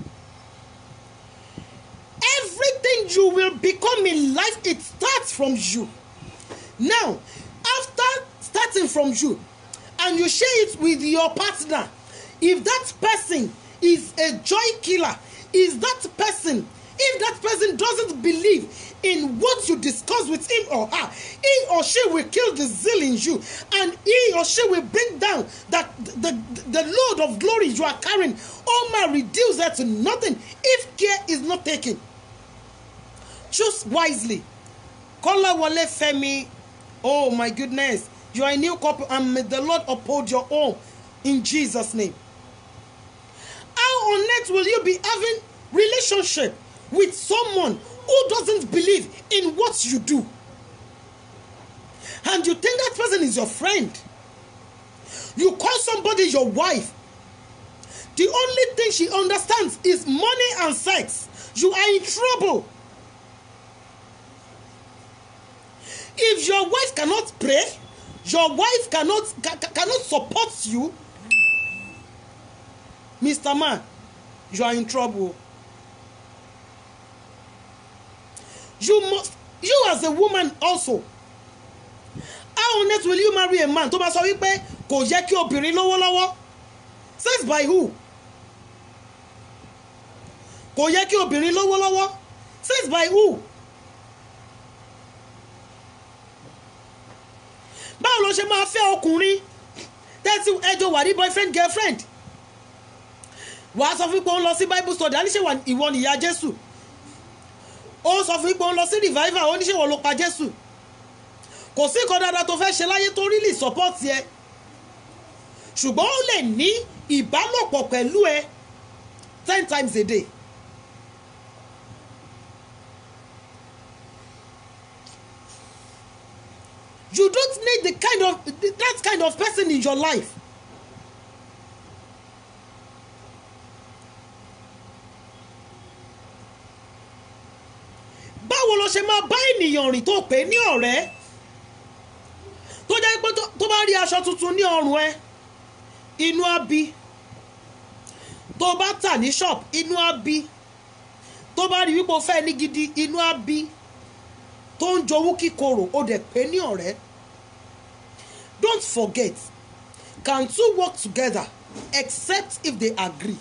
everything you will become in life it starts from you now after starting from you and you share it with your partner if that person is a joy killer is that person if that person doesn't believe in what you discuss with him or her he or she will kill the zeal in you and he or she will bring down that the, the load of glory you are carrying oh my reduce that to nothing if care is not taken choose wisely Kolawole Femi oh my goodness you are a new couple and may the Lord uphold your own in Jesus name how on earth will you be having relationship with someone who doesn't believe in what you do and you think that person is your friend you call somebody your wife the only thing she understands is money and sex you are in trouble if your wife cannot pray your wife cannot ca ca- cannot support you mr man you are in trouble you must you as a woman also how on earth will you marry a man tó bá sọ wípé kò yẹ kí obìnrin lówó lọ́wọ́ says by who kò yẹ kí obìnrin lówó lọ́wọ́ says by who báwo ló ṣe máa fẹ́ ọkùnrin tẹ́tí ẹjọ́ wà ní boyfriend girlfriend wàá sọ fún pé ó ń lọ sí bible study àníṣe ìwọ nìyá jésù ó sọ fún pé ó ń lọ sí revival ó níṣe ìwọ ló pa jésù kò sí nǹkan dáadáa tó fẹ́ ṣe láyé tó really support ẹ ṣùgbọ́n ó lè ní ìbálòpọ̀ pẹ̀lú ẹ ten times a day you don't need the kind of that kind of person in your life báwo lo ṣe máa bá ènìyàn rìn tó pè ní ọ̀rẹ́ tó jẹ́ pé tó- tó bá rí aṣọ tuntun ní ọrùn ẹ inú á bí tó bá tà ní shop inú á bí tó bá rí wípé o fẹ́ ní gidi inú á bí tó ń jowú kíkorò ó dẹ̀ pé ní ọ̀rẹ́ don't forget can two work together except if they agree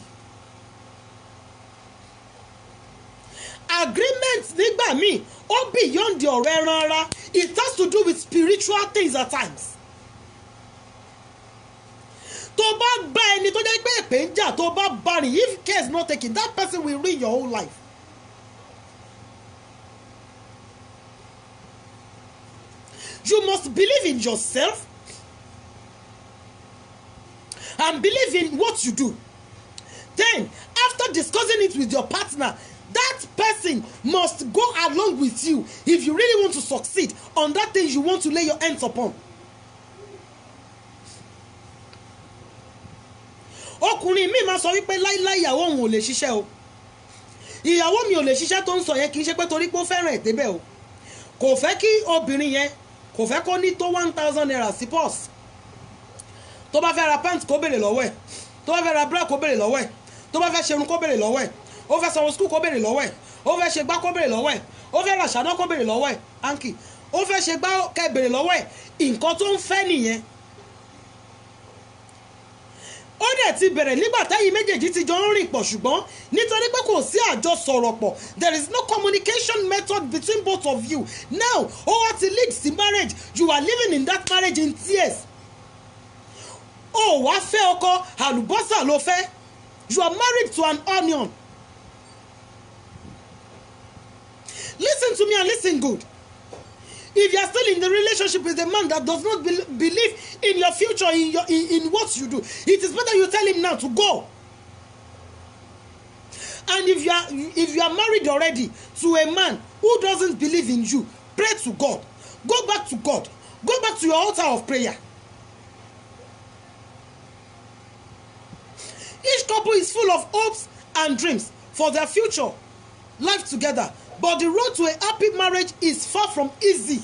agreement nígbà míì ó beyond the ọ̀rẹ́ rárá it has to do with spiritual things at times tó bá bá ẹni tó jẹ́ pé èpè ń jà tó bá bá rìn if care is not taken that person will ruin your whole life you must believe in yourself and believe in what you do then after discussing it with your partner that person must go along with you if you really want to succeed on that thing you want to lay your hands upon ọkùnrin mi máa sọ wípé láíláí ìyàwó òun ò lè ṣiṣẹ́ o ìyàwó mi ò lè ṣiṣẹ́ tó ń sọ yẹn kì í ṣe pé torí pé ó fẹ́ràn ẹ̀ débẹ̀ o kò fẹ́ kí obìnrin yẹn kò fẹ́ kó ní tó one thousand naira sí pọ́s tó bá fẹ́ ra pant kó béèrè lọ́wọ́ ẹ̀ tó bá fẹ́ ra bra kó béèrè lọ́wọ́ ẹ̀ tó bá fẹ́ ṣerun kó béèrè lọ́wọ́ ẹ̀ ó fẹ́ sanwó skul kó béèrè lọ́wọ́ ẹ̀ ó fẹ́ ṣe gbá kó béèrè lọ́wọ́ ẹ̀ ó fẹ́ ra ṣáná kó béèrè lọ́wọ́ ẹ̀ anki ó fẹ́ ṣe gbá kẹ́ béèrè lọ́wọ́ ẹ̀ nǹkan tó ń fẹ́ nìyẹn ó dẹ̀ ti bẹ̀rẹ̀ nígbà táyì méjèèjì ti jọ ń rìn pọ̀ ṣùgbọ́n nítorí pé kò sí àjọsọ̀rọ̀ pọ̀ there is no communication method between both of you now ó wá ti lead sí marriage you are living in that marriage in tears ó wá fẹ́ ọkọ àlùbọ́sà ló fẹ́ you are married to an onion listen to me and listen good if you are still in the relationship with a man that does not be believe in your future in your in, in what you do it is better you tell him now to go and if you are if you are married already to a man who doesn't believe in you pray to god go back to god go back to your altar of prayer each couple is full of hopes and dreams for their future life together but the road to a happy marriage is far from easy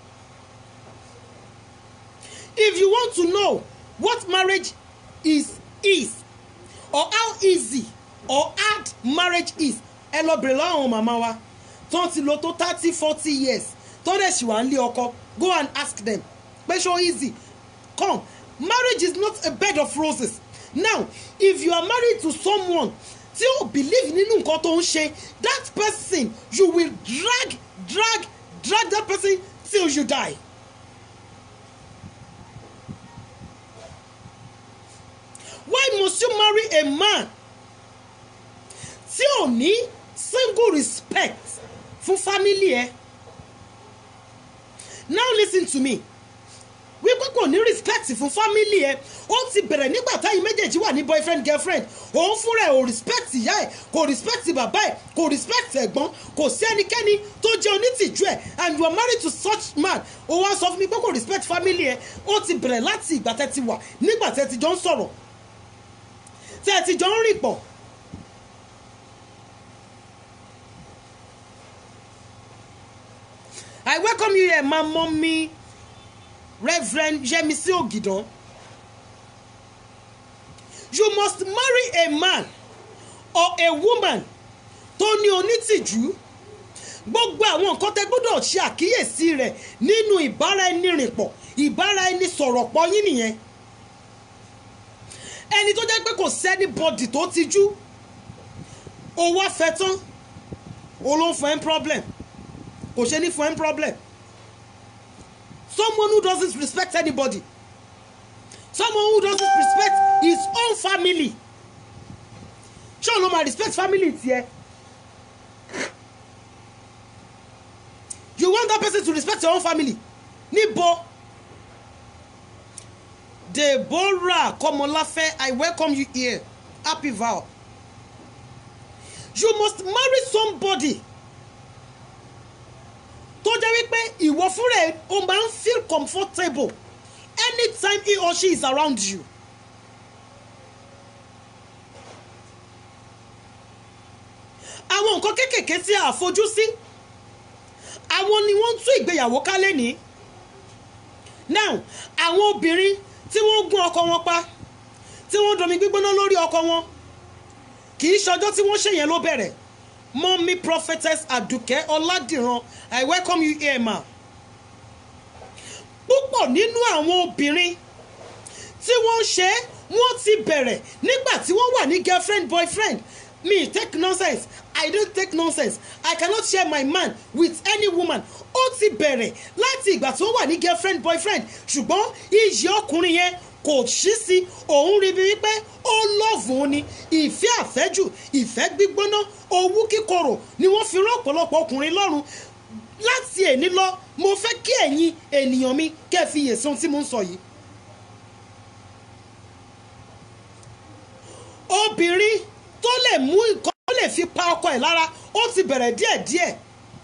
if you want to know what marriage is is or how easy or hard marriage is ẹ lọ bèrè lọ́wọ́ àwọn màmá wa tó ń ti lò tó thirty forty years tó dẹ̀ sì wà ń lé ọkọ go and ask them pé ṣó easy come marriage is not a bed of roses now if you are married to someone tí o believe nínú nǹkan tó ń ṣe that person you will drag drag drag that person till you die. why must you marry a man tí ò ní single respect fún family ẹ now listen to me wípé kò ní respect fún family ẹ ó ti bẹ̀rẹ̀ nígbà táyì méjèèjì wà ní boyfriend girlfriend òun fúnra ẹ̀ ò respect ìyá ẹ̀ kò respect bàbá ẹ̀ kò respect ẹ̀gbọ́n kò sí ẹnikẹ́ni tó jẹ́ onítìjú ẹ̀ and you are married to such man ó wá sọ fún mi pé kò respect family ẹ̀ ó ti bẹ̀rẹ̀ láti ìgbà tẹ́ ti wà nígbà tẹ́ ti jọ ń sọ̀rọ̀ tẹ́ ti jọ ń rìn pọ̀ I welcome you here, my mommy, Reverend Yemisi Ogidan. You must marry a man or a woman tó ní onítìjú. Gbogbo àwọn nǹkan tẹ́ gbọ́dọ̀ ṣe àkíyèsí rẹ̀ nínú ìbára ẹni rìn pọ̀, ìbára ẹni sọ̀rọ̀ pọ̀ yín nìyẹn. Ẹni tó jẹ́ pé kò sẹ́ni bọ́dì tó tijú. O wá fẹ́ tán, o ló ń fún ẹ́ problem kò ṣe ní fún ẹ́ problem someone who doesn't respect anybody someone who doesn't respect his own family ṣé òun ló máa respect family tiẹ̀ you want that person to respect your own family níbo Deborah Komolafe I welcome you here happy vow you must marry somebody tó jẹ́ wípé ìwọ fúnra ẹ̀ o máa ń feel comfortable anytime he or she is around you. àwọn nǹkan kéékèèké tí a fojú sí àwọn ni wọ́n ń tú ìgbéyàwó kálẹ̀ ní. now àwọn obìnrin tí wọ́n gún ọkọ wọn pa tí wọ́n domi gbígbóná lórí ọkọ wọn kì í ṣọjọ́ tí wọ́n ṣèyẹn ló bẹ̀rẹ̀ Mommy prophetess Aduke Ọládìran I welcome you here ma. Púpọ̀ nínú àwọn obìnrin tí wọ́n ń ṣe wọ́n ti bẹ̀rẹ̀ nígbà tí wọ́n wà ní girlfriend boyfriend me take nonsense I don't take nonsense I cannot share my man with any woman ó ti bẹ̀rẹ̀ láti ìgbà tí wọ́n wà ní girlfriend boyfriend ṣùgbọ́n iyì ọkùnrin yẹn kò ṣí sí òun rí bí wípé ó lọ́ọ̀fù ni ìfẹ́ àfẹ́jù ìfẹ́ gbígbóná owú kíkorò ni wọ́n fi rán ọ̀pọ̀lọpọ̀ ọkùnrin lọ́rùn láti èní lọ mo fẹ́ kí ẹ̀yin ènìyàn mi kẹ́ ẹ fi yè sí ohun tí mo ń sọ yìí. obìnrin tó lè mú nǹkan tó lè fi pa ọkọ ẹ̀ lára ó ti bẹ̀rẹ̀ díẹ̀díẹ̀.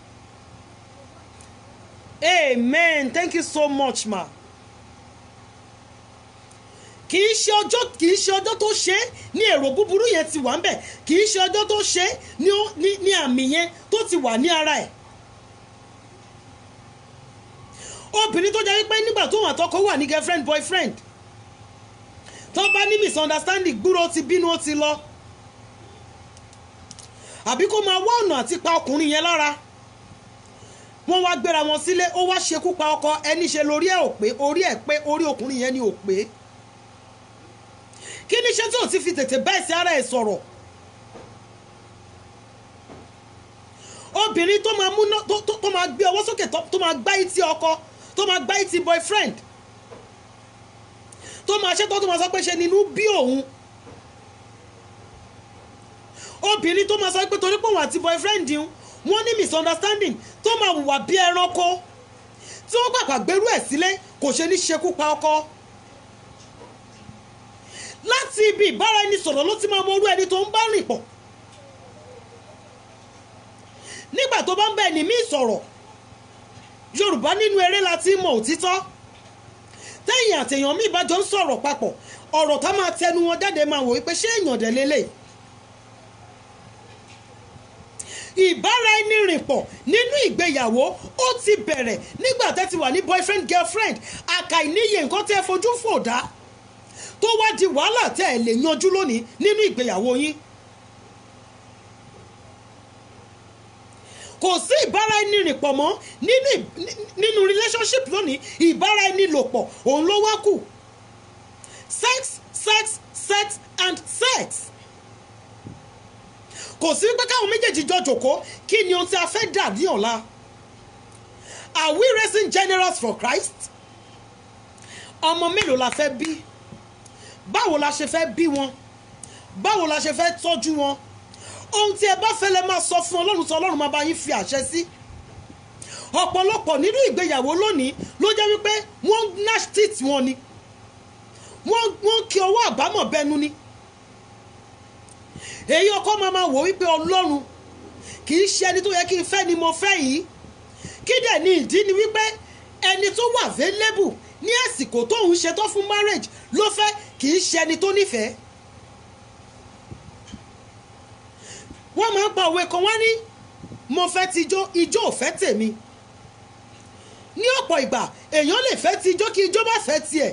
amen thank you so much ma kì í ṣe ọjọ́ kì í ṣe ọjọ́ tó ṣe é ní èrò búburú yẹn ti wà ń bẹ̀ kì í ṣe ọjọ́ tó ṣe é ní ó- ní- ní àmì yẹn tó ti wà ní ara ẹ̀. obìnrin tó jẹ́ wípé nígbà tó wà tọkọ wà ní girlfriend boyfriend tó bá ní misunderstanding gbúrò ó ti bínú ó ti lọ àbí kó máa wá ọ̀nà àti pa ọkùnrin yẹn lára wọ́n wá gbéra wọn sílé ó wá ṣekú pa ọkọ ẹni ṣe lórí ẹ̀ ò pé orí ẹ̀ pé orí ọkùnrin yẹn ni ò pé kí ni iṣẹ́ tí ò ti fi tètè bẹ́ẹ̀ sí ara ẹ̀ sọ̀rọ̀ obìnrin tó máa múná tó tó- tó máa gbé ọwọ́ sókè tó tó máa gbá etí ọkọ tó máa gbá etí boyfriend tó máa ṣe tó tó máa sọ pé ṣe nínú bí òun obìnrin tó máa sọ pé torí pé òun àti boyfriend ń wọ́n ní misunderstanding tó máa hùwà bí ẹranko tí wọ́n pàpà gbérú ẹ̀ sílé kò ṣe ní ṣekú pa ọkọ láti ibi ìbára ẹni sọ̀rọ̀ ló ti máa mọ orú ẹni tó ń bá rìn pọ̀ nígbà tó bá ń bẹ ẹni míì sọ̀rọ̀ yorùbá nínú eré la ti mọ òtítọ́ tẹ́yìn àtẹ̀yàn míì bá jọ ń sọ̀rọ̀ papọ̀ ọ̀rọ̀ tá máa tẹnu wọn jáde máa wò wípé ṣé èèyàn dẹ̀ lélẹ̀ ìbára ẹni rìn pọ̀ nínú ìgbéyàwó ó ti bẹ̀rẹ̀ nígbà tẹ́ ti wà ní boyfriend girlfriend àkàìníye nǹkan tẹ́ fojú fò dá tó wá di wàhálà tẹ́ ẹ̀ lè yanjú lónìí nínú ìgbéyàwó yín. kò sí ìbára ẹni rìn pọ̀ mọ́ nínú nínú relationship lónìí ìbára ẹni lò pọ̀ òun ló wá kù sex sex sex and sex kò sí pé káwọn méjèèjì jọ jòkó kí ni ohun tí a fẹ́ dà ní ọ̀la are we raising generals for Christ ọmọ mélòó la fẹ́ bí báwo la ṣe fẹ́ bí wọn báwo la ṣe fẹ́ tọ́jú wọn ohun tí ẹ bá fẹ́ lẹ máa sọ fún ọlọ́run tí ọlọ́run máa bá yín fi àṣẹ sí ọ̀pọ̀lọpọ̀ nínú ìgbéyàwó lónìí ló jẹ́ wípé wọ́n gnash teeth wọn ni wọ́n wọ́n kí ọwọ́ àbámọ̀ bẹnu ni èyí ọkọ máa máa wò wípé ọlọ́run kì í ṣe ẹni tó yẹ kí n fẹ́ ni mo fẹ́ yìí kí dẹ̀ ni ìdí ni wípé ẹni tó wà available ní àsìkò tóun ṣetán fún marriage ló fẹ́ kì í ṣe ẹni tó nífẹ̀ẹ́ wọ́n máa ń pa òwe kan wá ní mo fẹ́ ti ijó ijó ò fẹ́ tèmi ní ọ̀pọ̀ ìgbà èèyàn lè fẹ́ ti ijó kí ijó bá fẹ́ tiẹ̀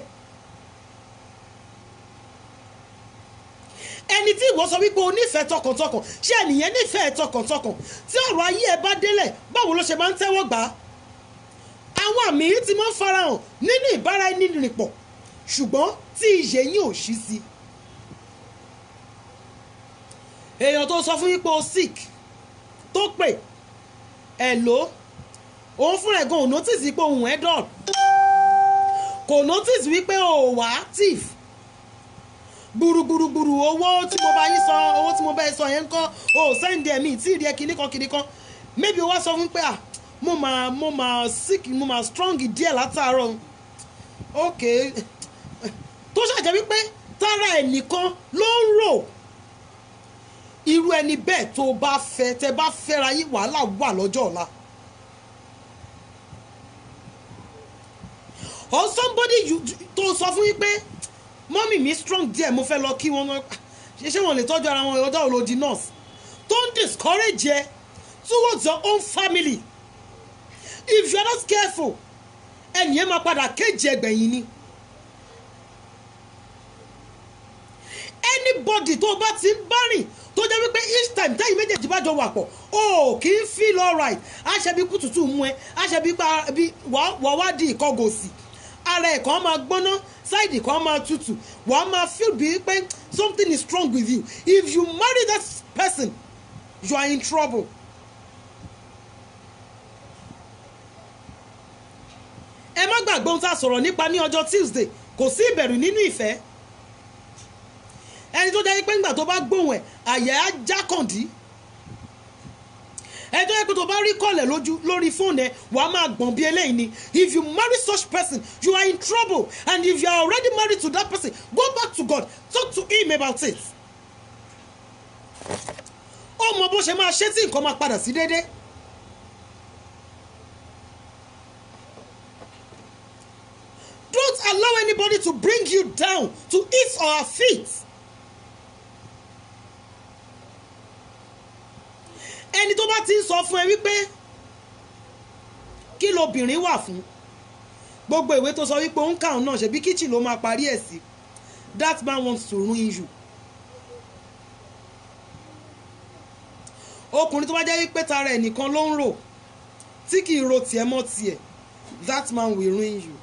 ẹni tí ìwọ sọ wípé o nífẹ̀ẹ́ tọkàntọkàn ṣé ẹnìyẹn nífẹ̀ẹ́ tọkàntọkàn tí ọ̀rọ̀ ayé ẹ bá délẹ̀ báwo ló ṣe máa ń tẹ́wọ́ gbà á àwọn àmì yìí ti máa ń farahàn nínú ìbára ẹni rìn pọ̀ ṣùgbọ́n tí ìyè yín ò ṣí sí i èèyàn tó sọ fún yín pé o sick tó pè ẹ̀ ló òun fúnra ẹ̀ gan ò notice pé òun ẹ̀ dọ̀n kò notice wípé o wà active gbùrùgbùrùgbùrù owó tí mo bá yín sọ owó tí mo bá yín sọ yẹn ń kọ́ o sẹ́ndì ẹ̀mí tí ì rí ẹ kìíní kan kìíní kan maybe o wá sọ fún pé ah mo máa mo máa sick mo máa strong díẹ̀ látàárọ̀ ok tó ṣàjẹ́ wípé tára ẹ̀ nìkan ló ń rò irú ẹni bẹ́ẹ̀ tó bá fẹ́ tẹ bá fẹ́ra yín wàhálà wà lọ́jọ́ ọ̀la. or somebody you tó sọ fún yín pé mọ́mì mi strong díẹ̀ mo fẹ́ lọ kí wọ́n ṣe ṣé wọ́n lè tọ́jú ara wọn ọjọ́ òlòdì nurse don't discourage ẹ towards your own family if you are not careful ẹnì yẹn máa padà kéjì ẹgbẹ̀yìn ni. anybody tó bá ti ń bá rìn tó jẹ́ wípé each time tẹ́yìn méjèèjì bá jọ wà pọ̀ o kì í feel alright aṣẹ́bí kùtùtù mú ẹ aṣẹ́bí wà wá di ìkọgòsì ara ẹ̀ kan máa gbóná sáìdì kan máa tutù wà á máa feel bíi pé something is wrong with you if you marry that person you are in trouble. ẹ má gbàgbé ohun tá a sọ̀rọ̀ nípa ní ọjọ́ Tuesday kò sí ìbẹ̀rù nínú ìfẹ́ ẹni tó jẹ́ pé ńgbà tó bá gbóhùn ẹ̀ àyà á já kàndí ẹni tó jẹ́ pé tó bá rí kọ̀lẹ̀ lójú lórí fóònù ẹ̀ wàá máa gbọ̀n bí eléyìí ni if you marry such person you are in trouble and if you are already married to that person go back to God talk to him about it ó mọ bó ṣe máa ṣe tí nǹkan máa padà sí déédéé. Don't allow anybody to bring you down to his or her feet. ẹni tó bá ti ń sọ fún ẹ wípé kí lobìnrin wà fún gbogbo ìwé tó sọ wípé ó ń kàún náà ṣebí kíchìn ló máa parí ẹ̀ sí that man wants to ruin you. ọkùnrin tó bá jẹ́ wípé tara ẹ̀ nìkan ló ń rò tí kì í ro tiẹ̀ mọ́ tiẹ̀ that man will ruin you.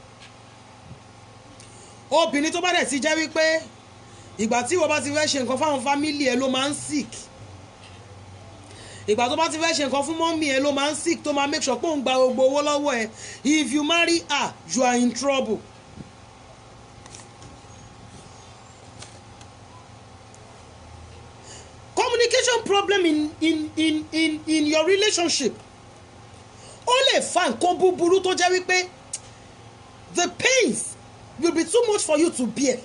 obìnrin tó bá dẹ̀ ti jẹ́ wípé ìgbà tí ìwọ bá ti fẹ́ ṣe nǹkan fáwọn fámìlì ẹ ló máa ń sick ìgbà tó bá ti fẹ́ ṣe nǹkan fún mọ́mí ẹ ló máa ń sick tó máa make sure pé òun gba gbogbo owó lọ́wọ́ ẹ if you marry her you are in trouble. communication problem problem in in in in in your relationship ó lè fa nǹkan búburú tó jẹ́ wípé the pains will be too much for you to bear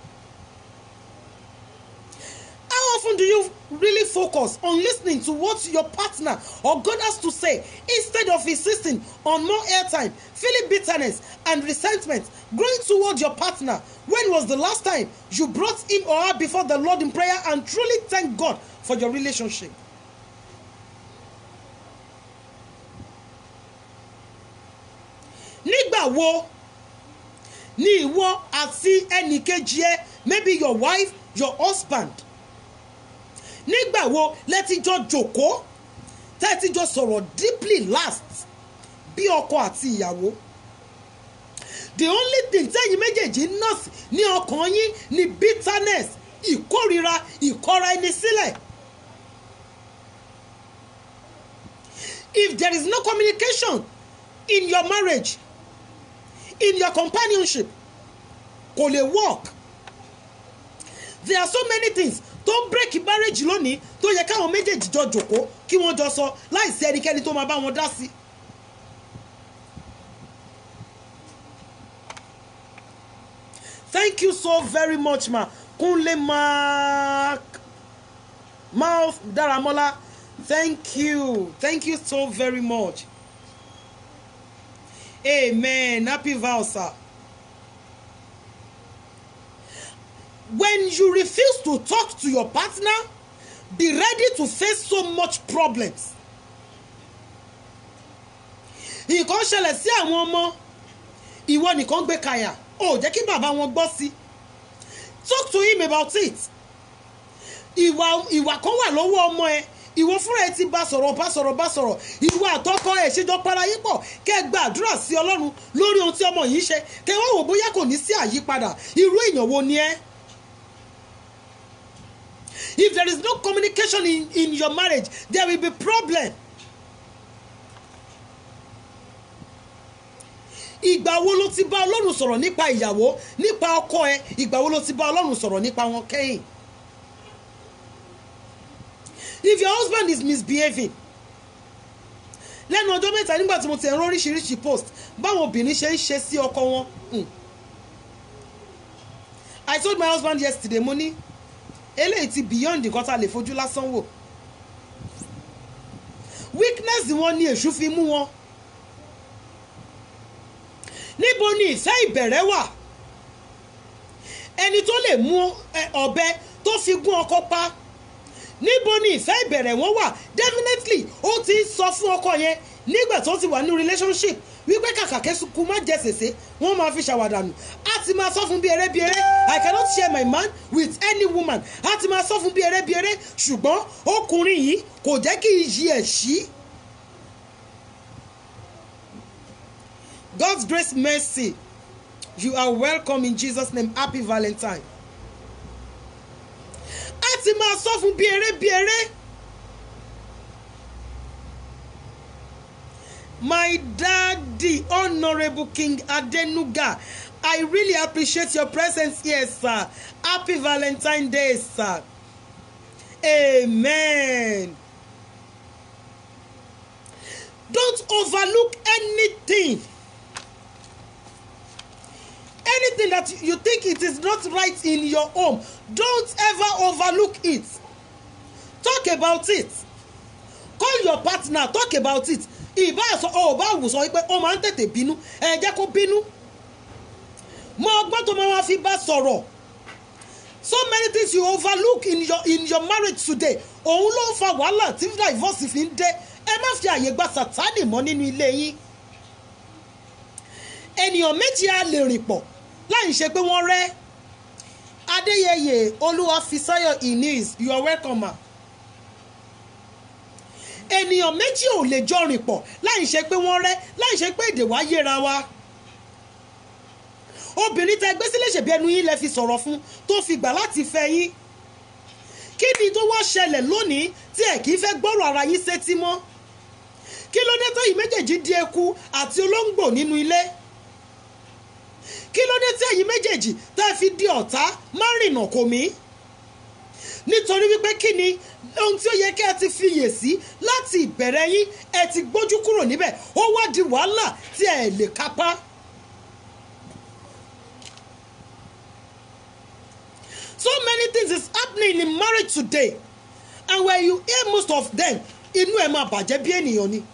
how often do you really focus on listening to what your partner or God has to say instead of insisting on more airtime feeling bitterness and resentment growing toward your partner when was the last time you brought him or her before the Lord in prayer and truly thank God for your relationship nígbà wo ni ìwọ àti ẹnìkejì ẹ maybe your wife your husband nígbà wo lẹ ti jọ jòkó tẹ́ ti jọ sọ̀rọ̀ deeply last bí ọkọ àti ìyàwó the only thing tẹ́yìn méjèèjì nọ́ọ̀sì ní ọkàn yín ni bitterness ìkórira ìkọra ẹni sílẹ̀ if there is no communication in your marriage in your companionship kò lè work there are so many things tó ń break marriage lónìí tó yẹ káwọn méjèèjì jọ jòkó kí wọ́n jọ sọ láìsí ẹnikẹ́ni tó máa bá wọn dá sí. thank you so very much ma kunle mark mouth daramola thank you thank you so very much amen happy vow sir. when you refuse to talk to your partner be ready to face so much problems nǹkan ṣẹlẹ̀ sí àwọn ọmọ ìwọ nìkan gbé kàyà ò jẹ́ kí bàbá wọn gbọ́ sí talk to him about it ìwà ìwà kan wà lọ́wọ́ ọmọ ẹ ìwọ fúnra ẹ ti bá sọ̀rọ̀ bá sọ̀rọ̀ bá sọ̀rọ̀ ìwọ àtọkọ ẹ ṣèjọ para yín pọ̀ kẹ́ ẹ gba àdúrà sí ọlọ́run lórí ohun tí ọmọ yìí ṣe kẹ́ ẹ wá wò bóyá kò ní sí àyípadà irú èèyàn wo ni ẹ́. If there is no communication in, in your marriage, there will be problem. Ìgbà wo ló ti bá Ọlọ́run sọ̀rọ̀ nípa ìyàwó nípa ọkọ ẹ? Ìgbà wo ló ti bá Ọlọ́run sọ̀rọ̀ nípa wọn kẹ́yìn? If your husband is misbehaving, lẹ́nu ọjọ́ mẹ́ta nígbà tí mo ti ẹ̀rọ oríṣiríṣi post báwọn obìnrin ṣe ń ṣe sí ọkọ wọn. Hmm. I told my husband yesterday mo ní eléyìí ti beyond nǹkan tá a lè fojú lásán wò weakness wọn ni èṣù fi mú wọn níbo ni ìfẹ́ ìbẹ̀rẹ̀ wà ẹni tó lè mú ọ̀bẹ tó fi gún ọkọ pa níbo ni ìfẹ́ ìbẹ̀rẹ̀ wọn wà definitely ó ti ń sọ fún ọkọ yẹn nígbà tó ti wà ní relationship wípé kàkà kẹ́sùkú má jẹ sèse wọ́n máa fi ṣàwàdànù á ti máa sọ fún bí eré bí eré i cannot share my man with any woman á ti máa sọ fún bí eré bí eré ṣùgbọ́n ọkùnrin yìí kò jẹ́ kí iyì ẹ̀ ṣí. God's grace mercy you are welcome in Jesus name happy valentine. á ti máa sọ fún bí eré bí eré. my daddy honourable king adenuga i really appreciate your presence here sir happy valentine day sir amen don't overlook anything anything that you think it is not right in your home don't ever overlook it talk about it call your partner talk about it ìbá sọ ọ bá wù sọ pé ó máa ń tètè bínú ẹ jẹ́ kó bínú mọ ọgbọ́n tó máa fi bá sọ̀rọ̀ so many things you overlook in your in your marriage today òun ló ń fa wàhálà tí divorce fi ń dé ẹ má fi àyè gba sàtánì mọ́ nínú ilé yín ènìyàn méjì á lè rìn pọ̀ láì ṣe pé wọ́n rẹ́ adéyẹyẹ olúwàfísáyọ̀ inis you are welcome ma ènìyàn méjì ò lè jọ rìn pọ̀ láì ṣe pé wọ́n rẹ́ láì ṣe pé èdè wa yéra wa obìnrin tẹ gbé sílé ṣèbí ẹnu yín lẹ fi sọ̀rọ̀ fún tó fi gbà láti fẹ́ yín kí ni tó wá ṣẹlẹ̀ lónìí tí ẹ̀ kì í fẹ́ gbọ́rọ̀ ara yín sétí mọ́ kí ló dé tó yìí méjèèjì di eku àti olóńgbò nínú ilé kí ló dé tí ẹ̀yin méjèèjì tá ẹ fi di ọ̀tá má rìnà kò mí nítorí wípé kí ni ohun tí ó yẹ kí ẹ ti fiyè sí láti ìbẹ̀rẹ̀ yín ẹ ti gbójú kúrò níbẹ̀ ó wá di wàhálà tí ẹ lè kápá. so many things is happening in marriage today and when you hear most of them inú ẹ máa bàjẹ́ bí ènìyàn ni.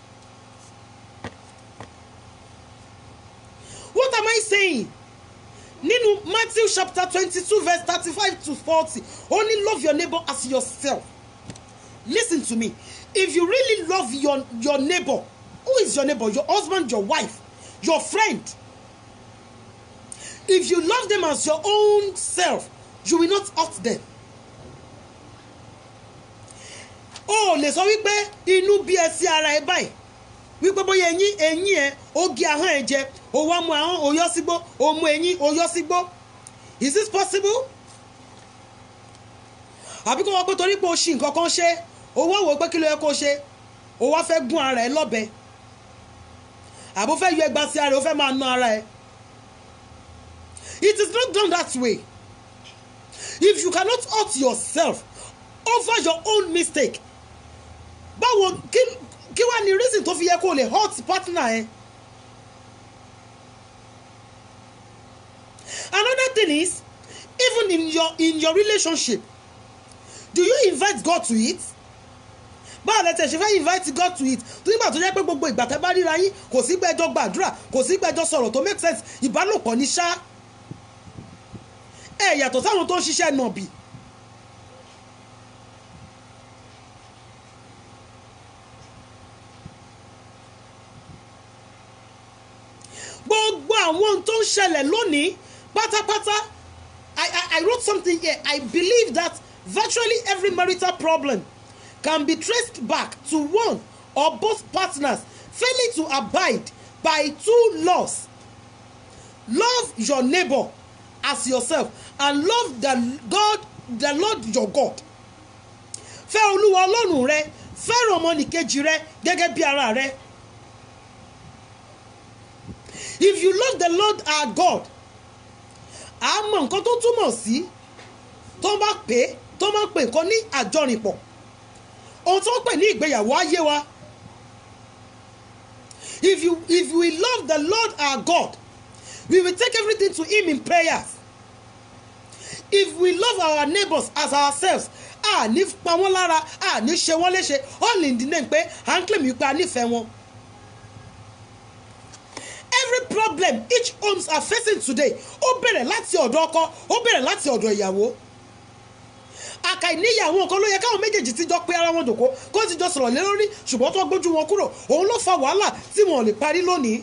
what am I saying? nínú Matthew chapter twenty-two verse thirty-five to forty only love your neighbor as yourself listen to me if you really love your your neighbor who is your neighbor your husband your wife your friend if you love them as your own self you will not hurt them o ò lè sọ wípé inú bí ẹ sí ara ẹ báyìí wípé bóyá eyín eyín ẹ ó gé ahọ́n ẹ jẹ ó wá mú ahọ́n ó yọ sígbó ó mú eyín ó yọ sígbó is this possible? àbí kó wọ́n pé torí pé o ṣì nǹkan kan ṣe o wá wò ó pé kí ló yẹ kó ṣe o wá fẹ́ gún ara ẹ lọ́bẹ àbó fẹ́ yọ ẹgbàá sí ara ẹ o fẹ́ máa ná ara ẹ it is not done that way if you cannot hurt yourself over your own mistake báwo kí kí wàá ní reason tó fi yẹ kó o lè hurt partner ẹ. another thing is even in your in your relationship do you invite God to it báwo lẹ tẹ̀ ṣe fẹ́ invite God to it tó nígbà tó jẹ́ pé gbogbo ìgbà tẹ́ bá ríra yín kò sí gbẹ́jọ́ gbàdúrà kò sí gbẹ́jọ́ sọ̀rọ̀ tó make sense ìbálòpọ̀ ní ṣá ẹ yàtọ̀ sáwọn tó ń ṣiṣẹ́ nàbì. gbogbo àwọn ohun tó ń ṣẹlẹ̀ lónìí pátápátá I, I, I wrote something here I believe that virtually every marital problem can be traced back to one or both partners failing to abide by two laws love your neighbor as yourself and love the God the Lord your God fẹ́ olúwa ọlọ́run rẹ fẹ́ràn ọmọnìkejì rẹ gẹ́gẹ́ bí ara rẹ if you love the Lord our God a mọ nǹkan tó túmọ̀ sí tó bá pè tó máa pè nǹkan ní àjọrìnpọ̀ ohun tó ń pè ní ìgbéyàwó ayé wa if you if we love the Lord our God we will take everything to him in prayers if we love our neighbors as ourselves a ní pa wọ́n lára a ní ṣe wọ́n léṣe all in the name pé à ń claim wípé a nífẹ̀ẹ́ wọn every problem each homes are facing today ó bẹ̀rẹ̀ láti ọ̀dọ̀ ọkọ ó bẹ̀rẹ̀ láti ọ̀dọ̀ ìyàwó àkàìníyàwó nǹkan ló yẹ káwọn méjèèjì ti jọ pé ara wọn dòkó kó ti jọ sọ̀rọ̀ lé lórí ṣùgbọ́n tó gbójú wọn kúrò òun ló fa wàhálà tí wọn ò lè parí lónìí.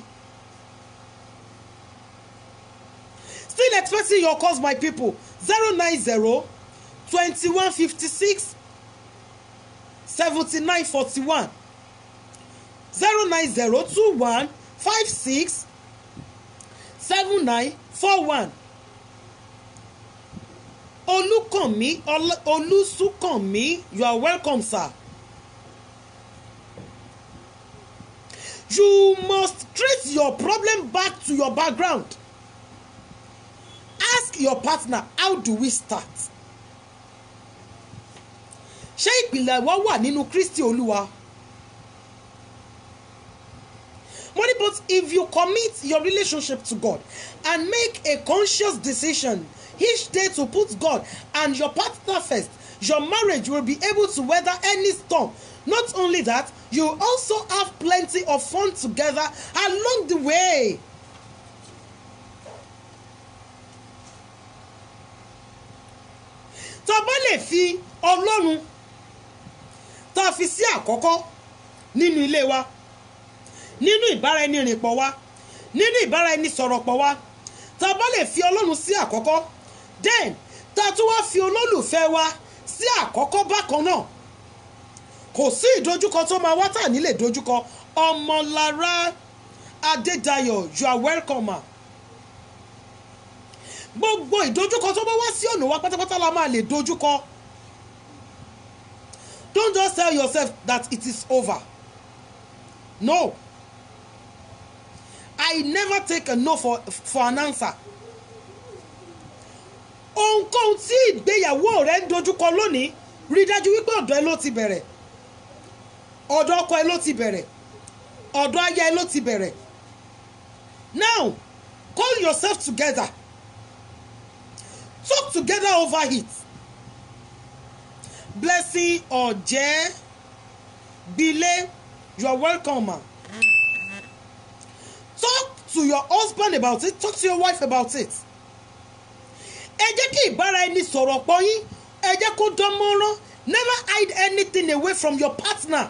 still expecting your calls my people zero nine zero twenty one fifty six seventy nine forty one zero nine zero two one five six seven nine four one olùkànmí olùsùkànmí you are welcome sir. you must trace your problem back to your background ask your partner how do we start ṣé ìpìlẹ̀ wa wà nínú Kristi Olúwa money but if you commit your relationship to God and make a conscious decision each day to put God and your partner first your marriage will be able to weather any storm not only that you also have plenty of fun together along the way. tá a bá lè fi ọlọ́run tá a fi sí àkọ́kọ́ nínú ilé wa nínú ìbáraẹnirìnpọ̀ wa nínú ìbáraẹnisọ̀rọ̀pọ̀ wa tá a bá lè fi ọlọ́run sí àkọ́kọ́ then tá a tún wá fi olólùfẹ́ wa sí àkọ́kọ́ bákan náà kò sí ìdojúkọ tó máa wá tà nílé dojúkọ ọmọlára adédayọ̀ you are welcome ma gbogbo ìdojúkọ tó bá wá sí ọ̀nà wa pátápátá la máa lè dojúkọ don't just tell yourself that it is over no I never take a no for for an answer ohunkóhun tí ìgbéyàwó rẹ ń dojúkọ lónìí rí dájú wípé ọ̀dọ̀ ẹ ló ti bẹ̀rẹ̀ ọ̀dọ̀ ọkọ ẹ ló ti bẹ̀rẹ̀ ọ̀dọ̀ aya ẹ ló ti bẹ̀rẹ̀ now call yourself together talk together over it blessing ọ̀jẹ́ bile you are welcome ma talk to your husband about it talk to your wife about it ẹ jẹ́ kí ìbára ẹni sọ̀rọ̀ pọ̀ yín ẹ jẹ́ kó dán mọ́rán never hide anything away from your partner.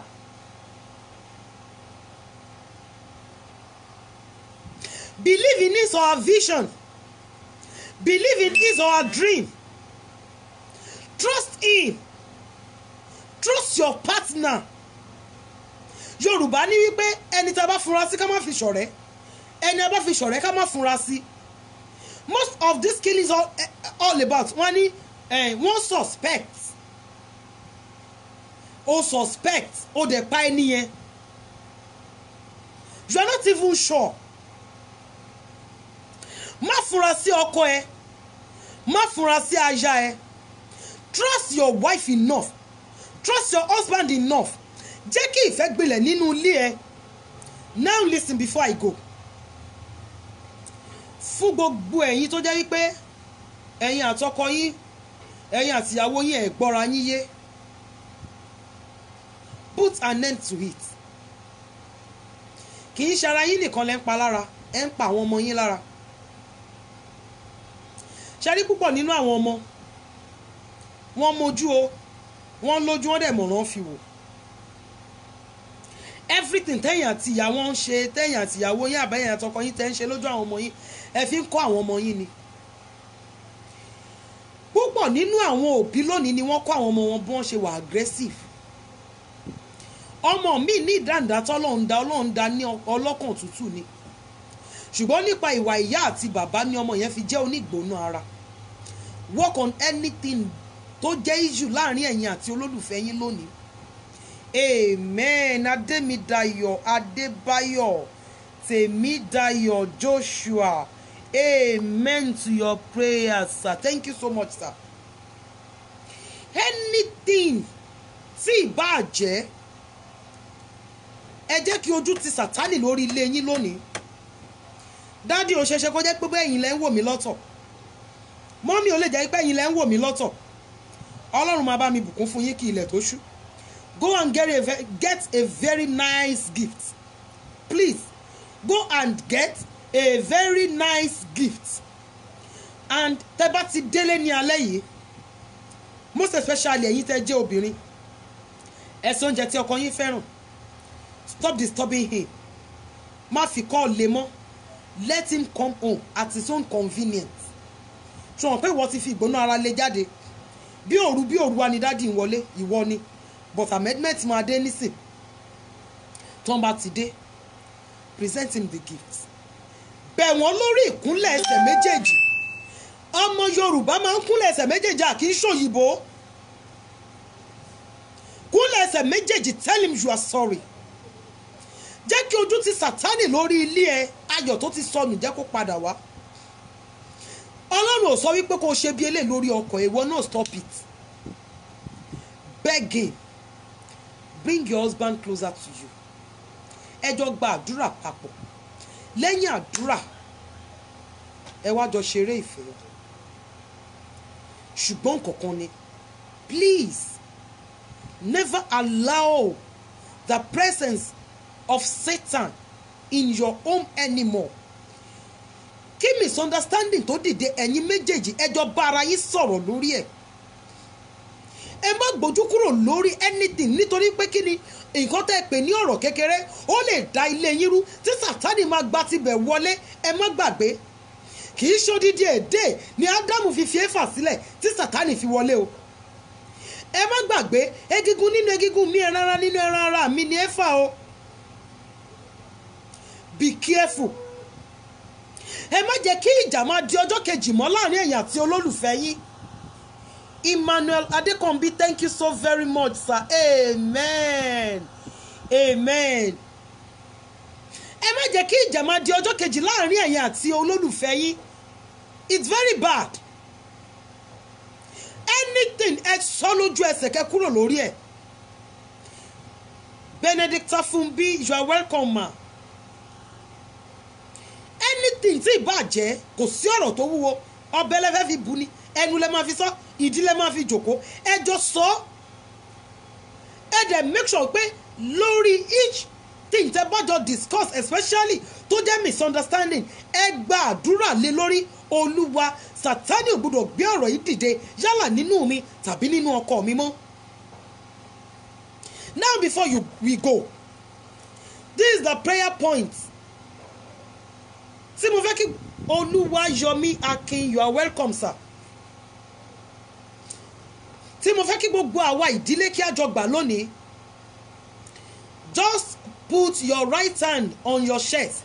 believe in his or her vision believe in his or her dream trust him trust your partner yorùbá ní wípé ẹni tá a bá funra sí ká má fi ṣọ̀rẹ́ ẹni a bá fi ṣọ̀rẹ́ ká má funra sí most of this killing is all, eh, all about wọ́n ní eh, wọ́n suspect o suspect o dẹ̀ pa ẹni yẹn you are not even sure má funra sí ọkọ ẹ má funra sí aya ẹ trust your wife enough trust your husband enough jẹ́ kí ìfẹ́ gbilẹ̀ nínú ilé ẹ now listen before I go fún gbogbo ẹ̀yin tó jẹ́ wípé ẹ̀yin àtọkọ yín ẹ̀yin àtìyàwó yín ẹ̀ gbọ́ra yín yé put an end to it kì í ṣara yín nìkan lẹ́ ń pa lára ẹ̀ ń pa àwọn ọmọ yín lára ṣẹ́rí púpọ̀ nínú àwọn ọmọ wọ́n mojú o wọ́n lójú wọ́n dẹ̀ mọ̀ràn fi wò everything tẹ́yìn àti ìyàwó ń ṣe tẹ́yìn àti ìyàwó yín àbẹ́yìn àtọkọ yín tẹ́ ń ṣe lójú àwọn ọmọ yín ẹ fi ń kọ́ àwọn ọmọ yín ni púpọ̀ nínú àwọn òbí lónìí ni wọ́n kọ́ àwọn ọmọ wọn bí wọ́n ṣe wà aggressive ọmọ mi ní ìdáǹdá tọ́lọ́run dá ọlọ́run dá ní ọlọ́kàn tútù ni ṣùgbọ́n nípa ìwà ìyá àti bàbá ni ọmọ yẹn fi jẹ́ onígbóná ara work on anything tó jẹ́ issue láàrin ẹ̀yin àti olólùfẹ́ yín lónìí amen adémídayọ̀ adébáyọ̀ tèmídayọ̀ joshua amen to your prayers sir thank you so much sir anything tí ìbá jẹ́ ẹ jẹ́ kí ojú ti sàtánì lórí ilé yín lónìí dádì ò ṣeéṣe kó jẹ́ pé bẹ́ẹ̀ yín lẹ́ ń wò mí lọ́tọ̀ mọ́mí ò lè jẹ́ pé yín lẹ́ ń wò mí lọ́tọ̀ ọlọ́run máa bá mi bùkún fún yín kí ilẹ̀ tó ṣú go and get a, ve- get a very nice gift please go and get a very nice gift and tẹ́ bá ti délé ní alẹ́ yìí most especially ẹ̀yin tẹ́ jẹ́ obìnrin ẹ̀sùn oúnjẹ tí ọkọ yín fẹ́ràn stop disturbing him má fi kọ́ lé mọ́ let him come home at his own convenience ṣùgbọ́n pé ìwọ ti fi ìgbóná ara lé jáde bí òru bí òru wa ni dádì ń wọlé ìwọ ni but amendment máa dé nísìn tó ń bá ti dé present him the gift bẹ̀ wọ́n lórí ìkúnlẹ̀ ẹsẹ̀ méjèèjì ọmọ yorùbá máa ń kúnlẹ̀ ẹsẹ̀ méjèèjì à kì í ṣòyìnbó kúnlẹ̀ ẹsẹ̀ méjèèjì tell him you are sorry jẹ́ kí ojú ti sàtánì lórí ilé ẹ ayọ̀ tó ti sọnù jẹ́ kó padà wá ọlọ́run ò sọ wípé kó o ṣe bí eléyìí lórí ọkọ̀ ìwọ náà stop it beg him bring your husband closer to you ẹ jọ gba àdúrà papọ̀ lẹ́yìn àdúrà ẹ wá jọ ṣeré ìfẹ́ ṣùgbọ́n kankan ni please never allow the presence of Satan in your home anymore kí misunderstanding tó dìde ẹ̀yin méjèèjì ẹjọ́ bá ara yín sọ̀rọ̀ lórí ẹ̀ ẹ má gbójú kúrò lórí anything nítorí pé kí ni nǹkan tẹ́ ẹ pè ní ọ̀rọ̀ kékeré ó lè da ilé yín rú tí sátani máa gba tibẹ̀ wọlé ẹ má gbàgbé kì í ṣódídí èdè ni ádámù fi fi éfà sílẹ̀ tí sátani fi wọlé o ẹ má gbàgbé egungun nínú egungun mi ẹran ara nínú ẹran ara mi ni éfà o be careful ẹ má jẹ́ kí ìjà máa di ọjọ́ kejì mọ́ láàrin ẹ̀yin àti olólùfẹ́ yín Emmanuel Adekombi thank you so very much sir amen amen ẹ má jẹ́ kí ìjà máa di ọjọ́ kejì láàrin ẹ̀yin àti olólùfẹ́ yín it's very bad anything ẹ sọ lójú ẹsẹ̀ kẹ́ kúrò lórí ẹ̀ benedicta funbi you are welcome ma anything tí ìbàjẹ́ kò sí ọ̀rọ̀ tó wúwo ọbẹ̀ lẹ́fẹ́ fi bu ni ẹnu lẹ́ máa fi sọ ìdí lẹ́ máa fi jòkó ẹ jọ sọ ọ́ ẹ dẹ̀ make sure pé lórí each thing tẹ́ bá jọ discuss especially tó jẹ́ misunderstanding ẹ gba àdúrà lé lórí olúwa sátani ò gbọdọ̀ gbé ọ̀rọ̀ yìí dìde yálà nínú mi tàbí nínú ọkọ mi mọ́. now before you we go this is the prayer point tí mo fẹ́ kí olúwa yọmí akin you are welcome sir tí mo fẹ́ kí gbogbo àwa ìdílé kí a jọ gbà lónìí just put your right hand on your chest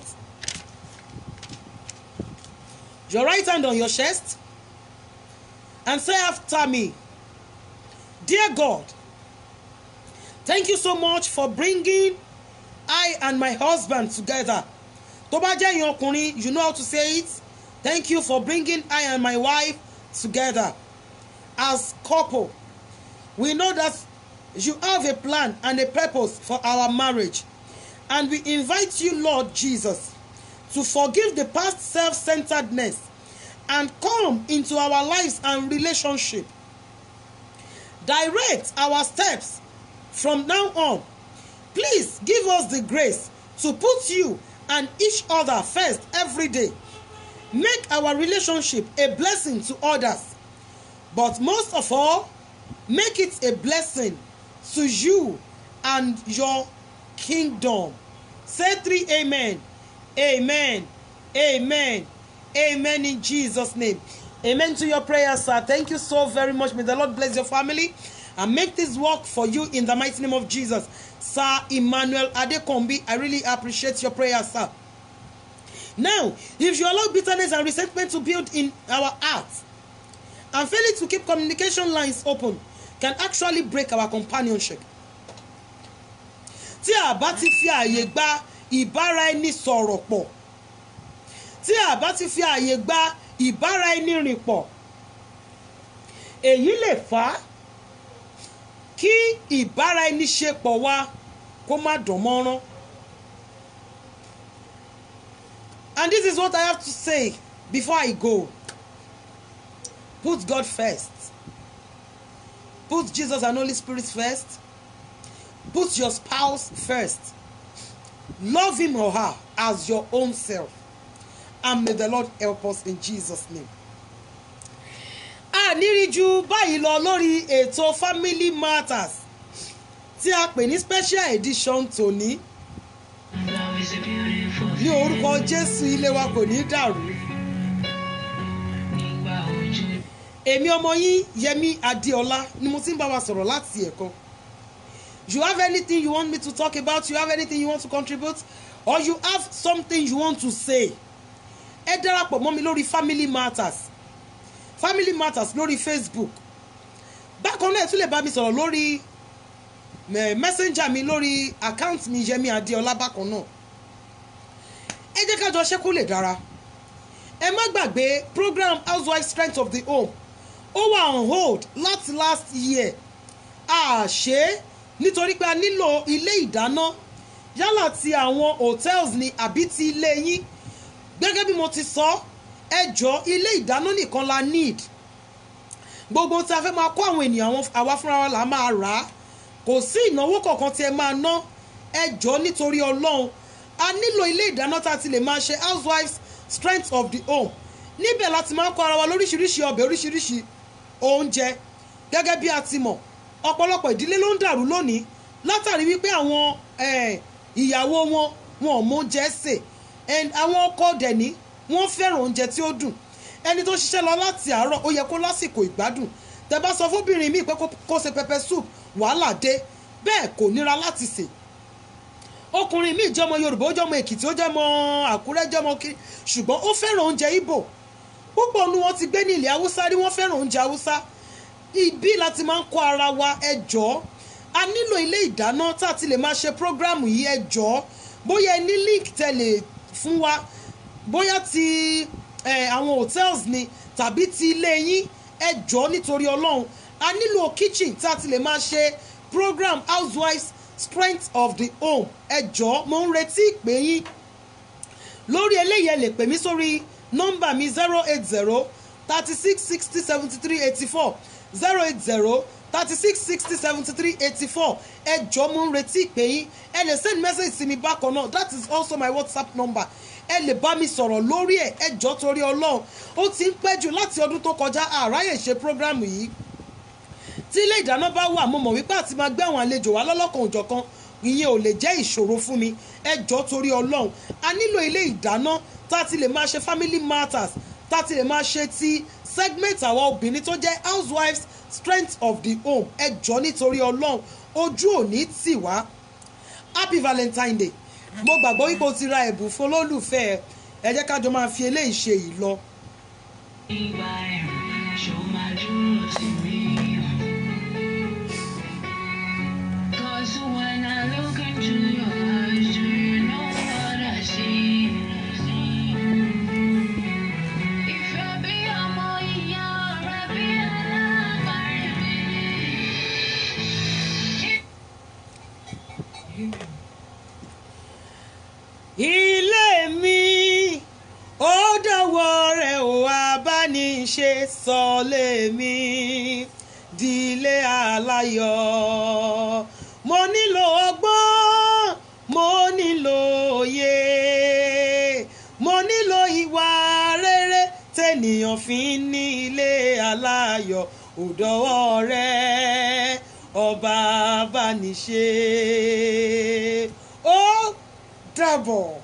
your right hand on your chest and say after me dear god thank you so much for bringing i and my husband together tó bá jẹ́ ìyẹn ọkùnrin you know how to say it thank you for bringing i and my wife together as couple we know that you have a plan and a purpose for our marriage and we invite you lord jesus to forgive the past self-centeredness and come into our lives and relationship direct our steps from now on please give us the grace to put you and each other first every day make our relationship a blessing to others but most of all make it a blessing to you and your kingdom say three amen amen amen amen in jesus name amen to your prayer sir thank you so very much may the lord bless your family and make this work for you in the mighty name of jesus sir emmanuel adekombi i really appreciate your prayer sir now if you allow bitterness and resentment to build in our hearts and failing to keep communication lines open can actually break our companionship. tí a bá ti fi àyè gba ìbára ẹni sọ̀rọ̀ pọ̀ tí a bá ti fi àyè gba ìbára ẹni rìn pọ̀ èyí lè fà á kí ìbára ẹni ṣe pọ̀ wá kó má dán mọ́rán. and this is what I have to say before I go. Put God first. Put Jesus and Holy Spirit first. Put your spouse first. Love him or her as your own self. And may the Lord help us in Jesus' name. A nírí ju báyìí lọ lórí ètò Family Matters tí a pè ní special edition tòní.
Love is a beautiful
Ní orúkọ Jésù ilé wa kò ní dàrú.
Nígbà òjò.
èmi ọmọ yín yẹmi adéọlá ni mo ti ń bá wa sọ̀rọ̀ láti ẹ̀kọ́ you have anything you want me to talk about you have anything you want to contribute or you have something you want to say ẹ darapọ̀ mọ́ mi lórí family matters family matters lórí facebook bákan náà ẹ tún lè bá mi sọ̀rọ̀ lórí eh, messenger mi lórí account mi yẹmi adéọlá bákan náà ẹ jẹ́ ká jọ ṣe kó lè dára ẹ má gbàgbé program housewife strength of the home ó wà on hold láti last year a ṣe é nítorí pé a nílò ilé ìdáná yálà ti àwọn hotels ni àbí ti ilé yín gẹ́gẹ́ bí mo ti sọ ẹ jọ ilé ìdáná nìkan la need gbogbo tí a fẹ́ máa kó àwọn ènìyàn àwọn àwa fúnra wa là máa rà á kò sí ìnáwó kankan tí ẹ máa ná ẹ jọ nítorí ọlọ́run a nílò ilé ìdáná tá a ti lè máa ṣe housewives strength of the home níbẹ̀ láti máa ń kọ́ ara wa lóríṣiríṣi ọbẹ̀ oríṣiríṣi oúnjẹ gẹ́gẹ́ bí a ti mọ̀ ọ̀pọ̀lọpọ̀ ìdílé ló ń dàrú lónìí látàrí wípé àwọn eh, ìyàwó wọn wọn ò mọ oúnjẹ sè and àwọn ọkọ dẹ̀ní wọ́n fẹ́ràn oúnjẹ tí ó dùn ẹni tó ṣiṣẹ́ lọ láti àárọ̀ ó yẹ kó lásìkò ìgbádùn tẹ́ bá sọ fóbìnrin míì pé kó- kó ṣe pepper soup wàhálà dé bẹ́ẹ̀ kò níra láti sè ọkùnrin míì jọmọ yorùbá ó jọmọ èkìtì ó jọmọ àkúrẹ́ jọmọ kiri ṣùgbọ́n ó fẹ́ràn oúnjẹ ìbò púpọ̀ nu wọn ti gbé ní ilẹ̀ haúsá rí wọ́n fẹ́ràn oúnjẹ haúsá ibi láti máa ń kó ara wa ẹ jọ̀ọ́ a nílò ilé ìdáná tá a ti lè máa ṣe prógráàmù yìí ẹ jọ̀ọ́ bóyá ẹ ní link tẹ̀lé fún wa bóyá ti eh, àwọn hotels ni tàbí ti ilé yín ẹ jọ̀ọ́ nítorí ọlọ́run a nílò kitchen tí a ti lè máa ṣe program housewives strength of the home ẹ jọ̀ọ́ mo ń retí ìpè yín lórí eléyìí ẹ lè pè mí sórí nọ́mbà mi zero eight zero thirty six sixty seventy three eighty four zero eight zero thirty six sixty seventy three eighty four ẹ jọ̀ọ́ mo ń retí ìpè yín ẹ lè send message sí mi bákan náà that is also my whatsapp number ẹ lè bá mi sọ̀rọ̀ lórí ẹ̀ ẹ jọ̀ọ́ torí ọlọ́run ó ti ń pẹ́ jù láti ọdún tó kọjá àráyè ṣe program yìí tí ilé ìdáná bá wà mo mọ̀ wípé àti máa gbé àwọn àlejò wá lọ́lọ́kan òjọ̀kan ìyẹn ò lè jẹ́ ìṣòro fún mi ẹ jọ̀ọ́ torí ọlọ́run a nílò ilé ìdáná tá a ti lè máa ṣe family matters tá a ti lè máa ṣe ti segment àwọn obìnrin tó jẹ́ housewives strength of the home ẹ jọ̀ọ́ nítorí ọlọ́run ojú ò ní tì wá happy valentine day mo gbàgbọ́ wípé o ti ra ẹ̀bùn fún olólùfẹ́ ẹ ẹ jẹ́ ká jọ máa fi eléyìí ṣe yìí lọ.
Ìgbà ẹ̀rùn ṣó máa dúró sí mi. Cause when I look into your eyes, do you know what I see? Ìfẹ́ bí ọmọ ìyá rẹ̀ bí alábàárẹ̀ mi.
ilé mi ó dọ̀wọ́ rẹ̀ ò abániṣe sọ́lé mi dílé aláyọ̀ mo nílò ọgbọ́n mo nílò òye mo nílò ìwà rere tènìyàn fi ń ní ilé aláyọ̀ ò dọ̀wọ́ rẹ̀ ọba abániṣe ó dàbọ̀.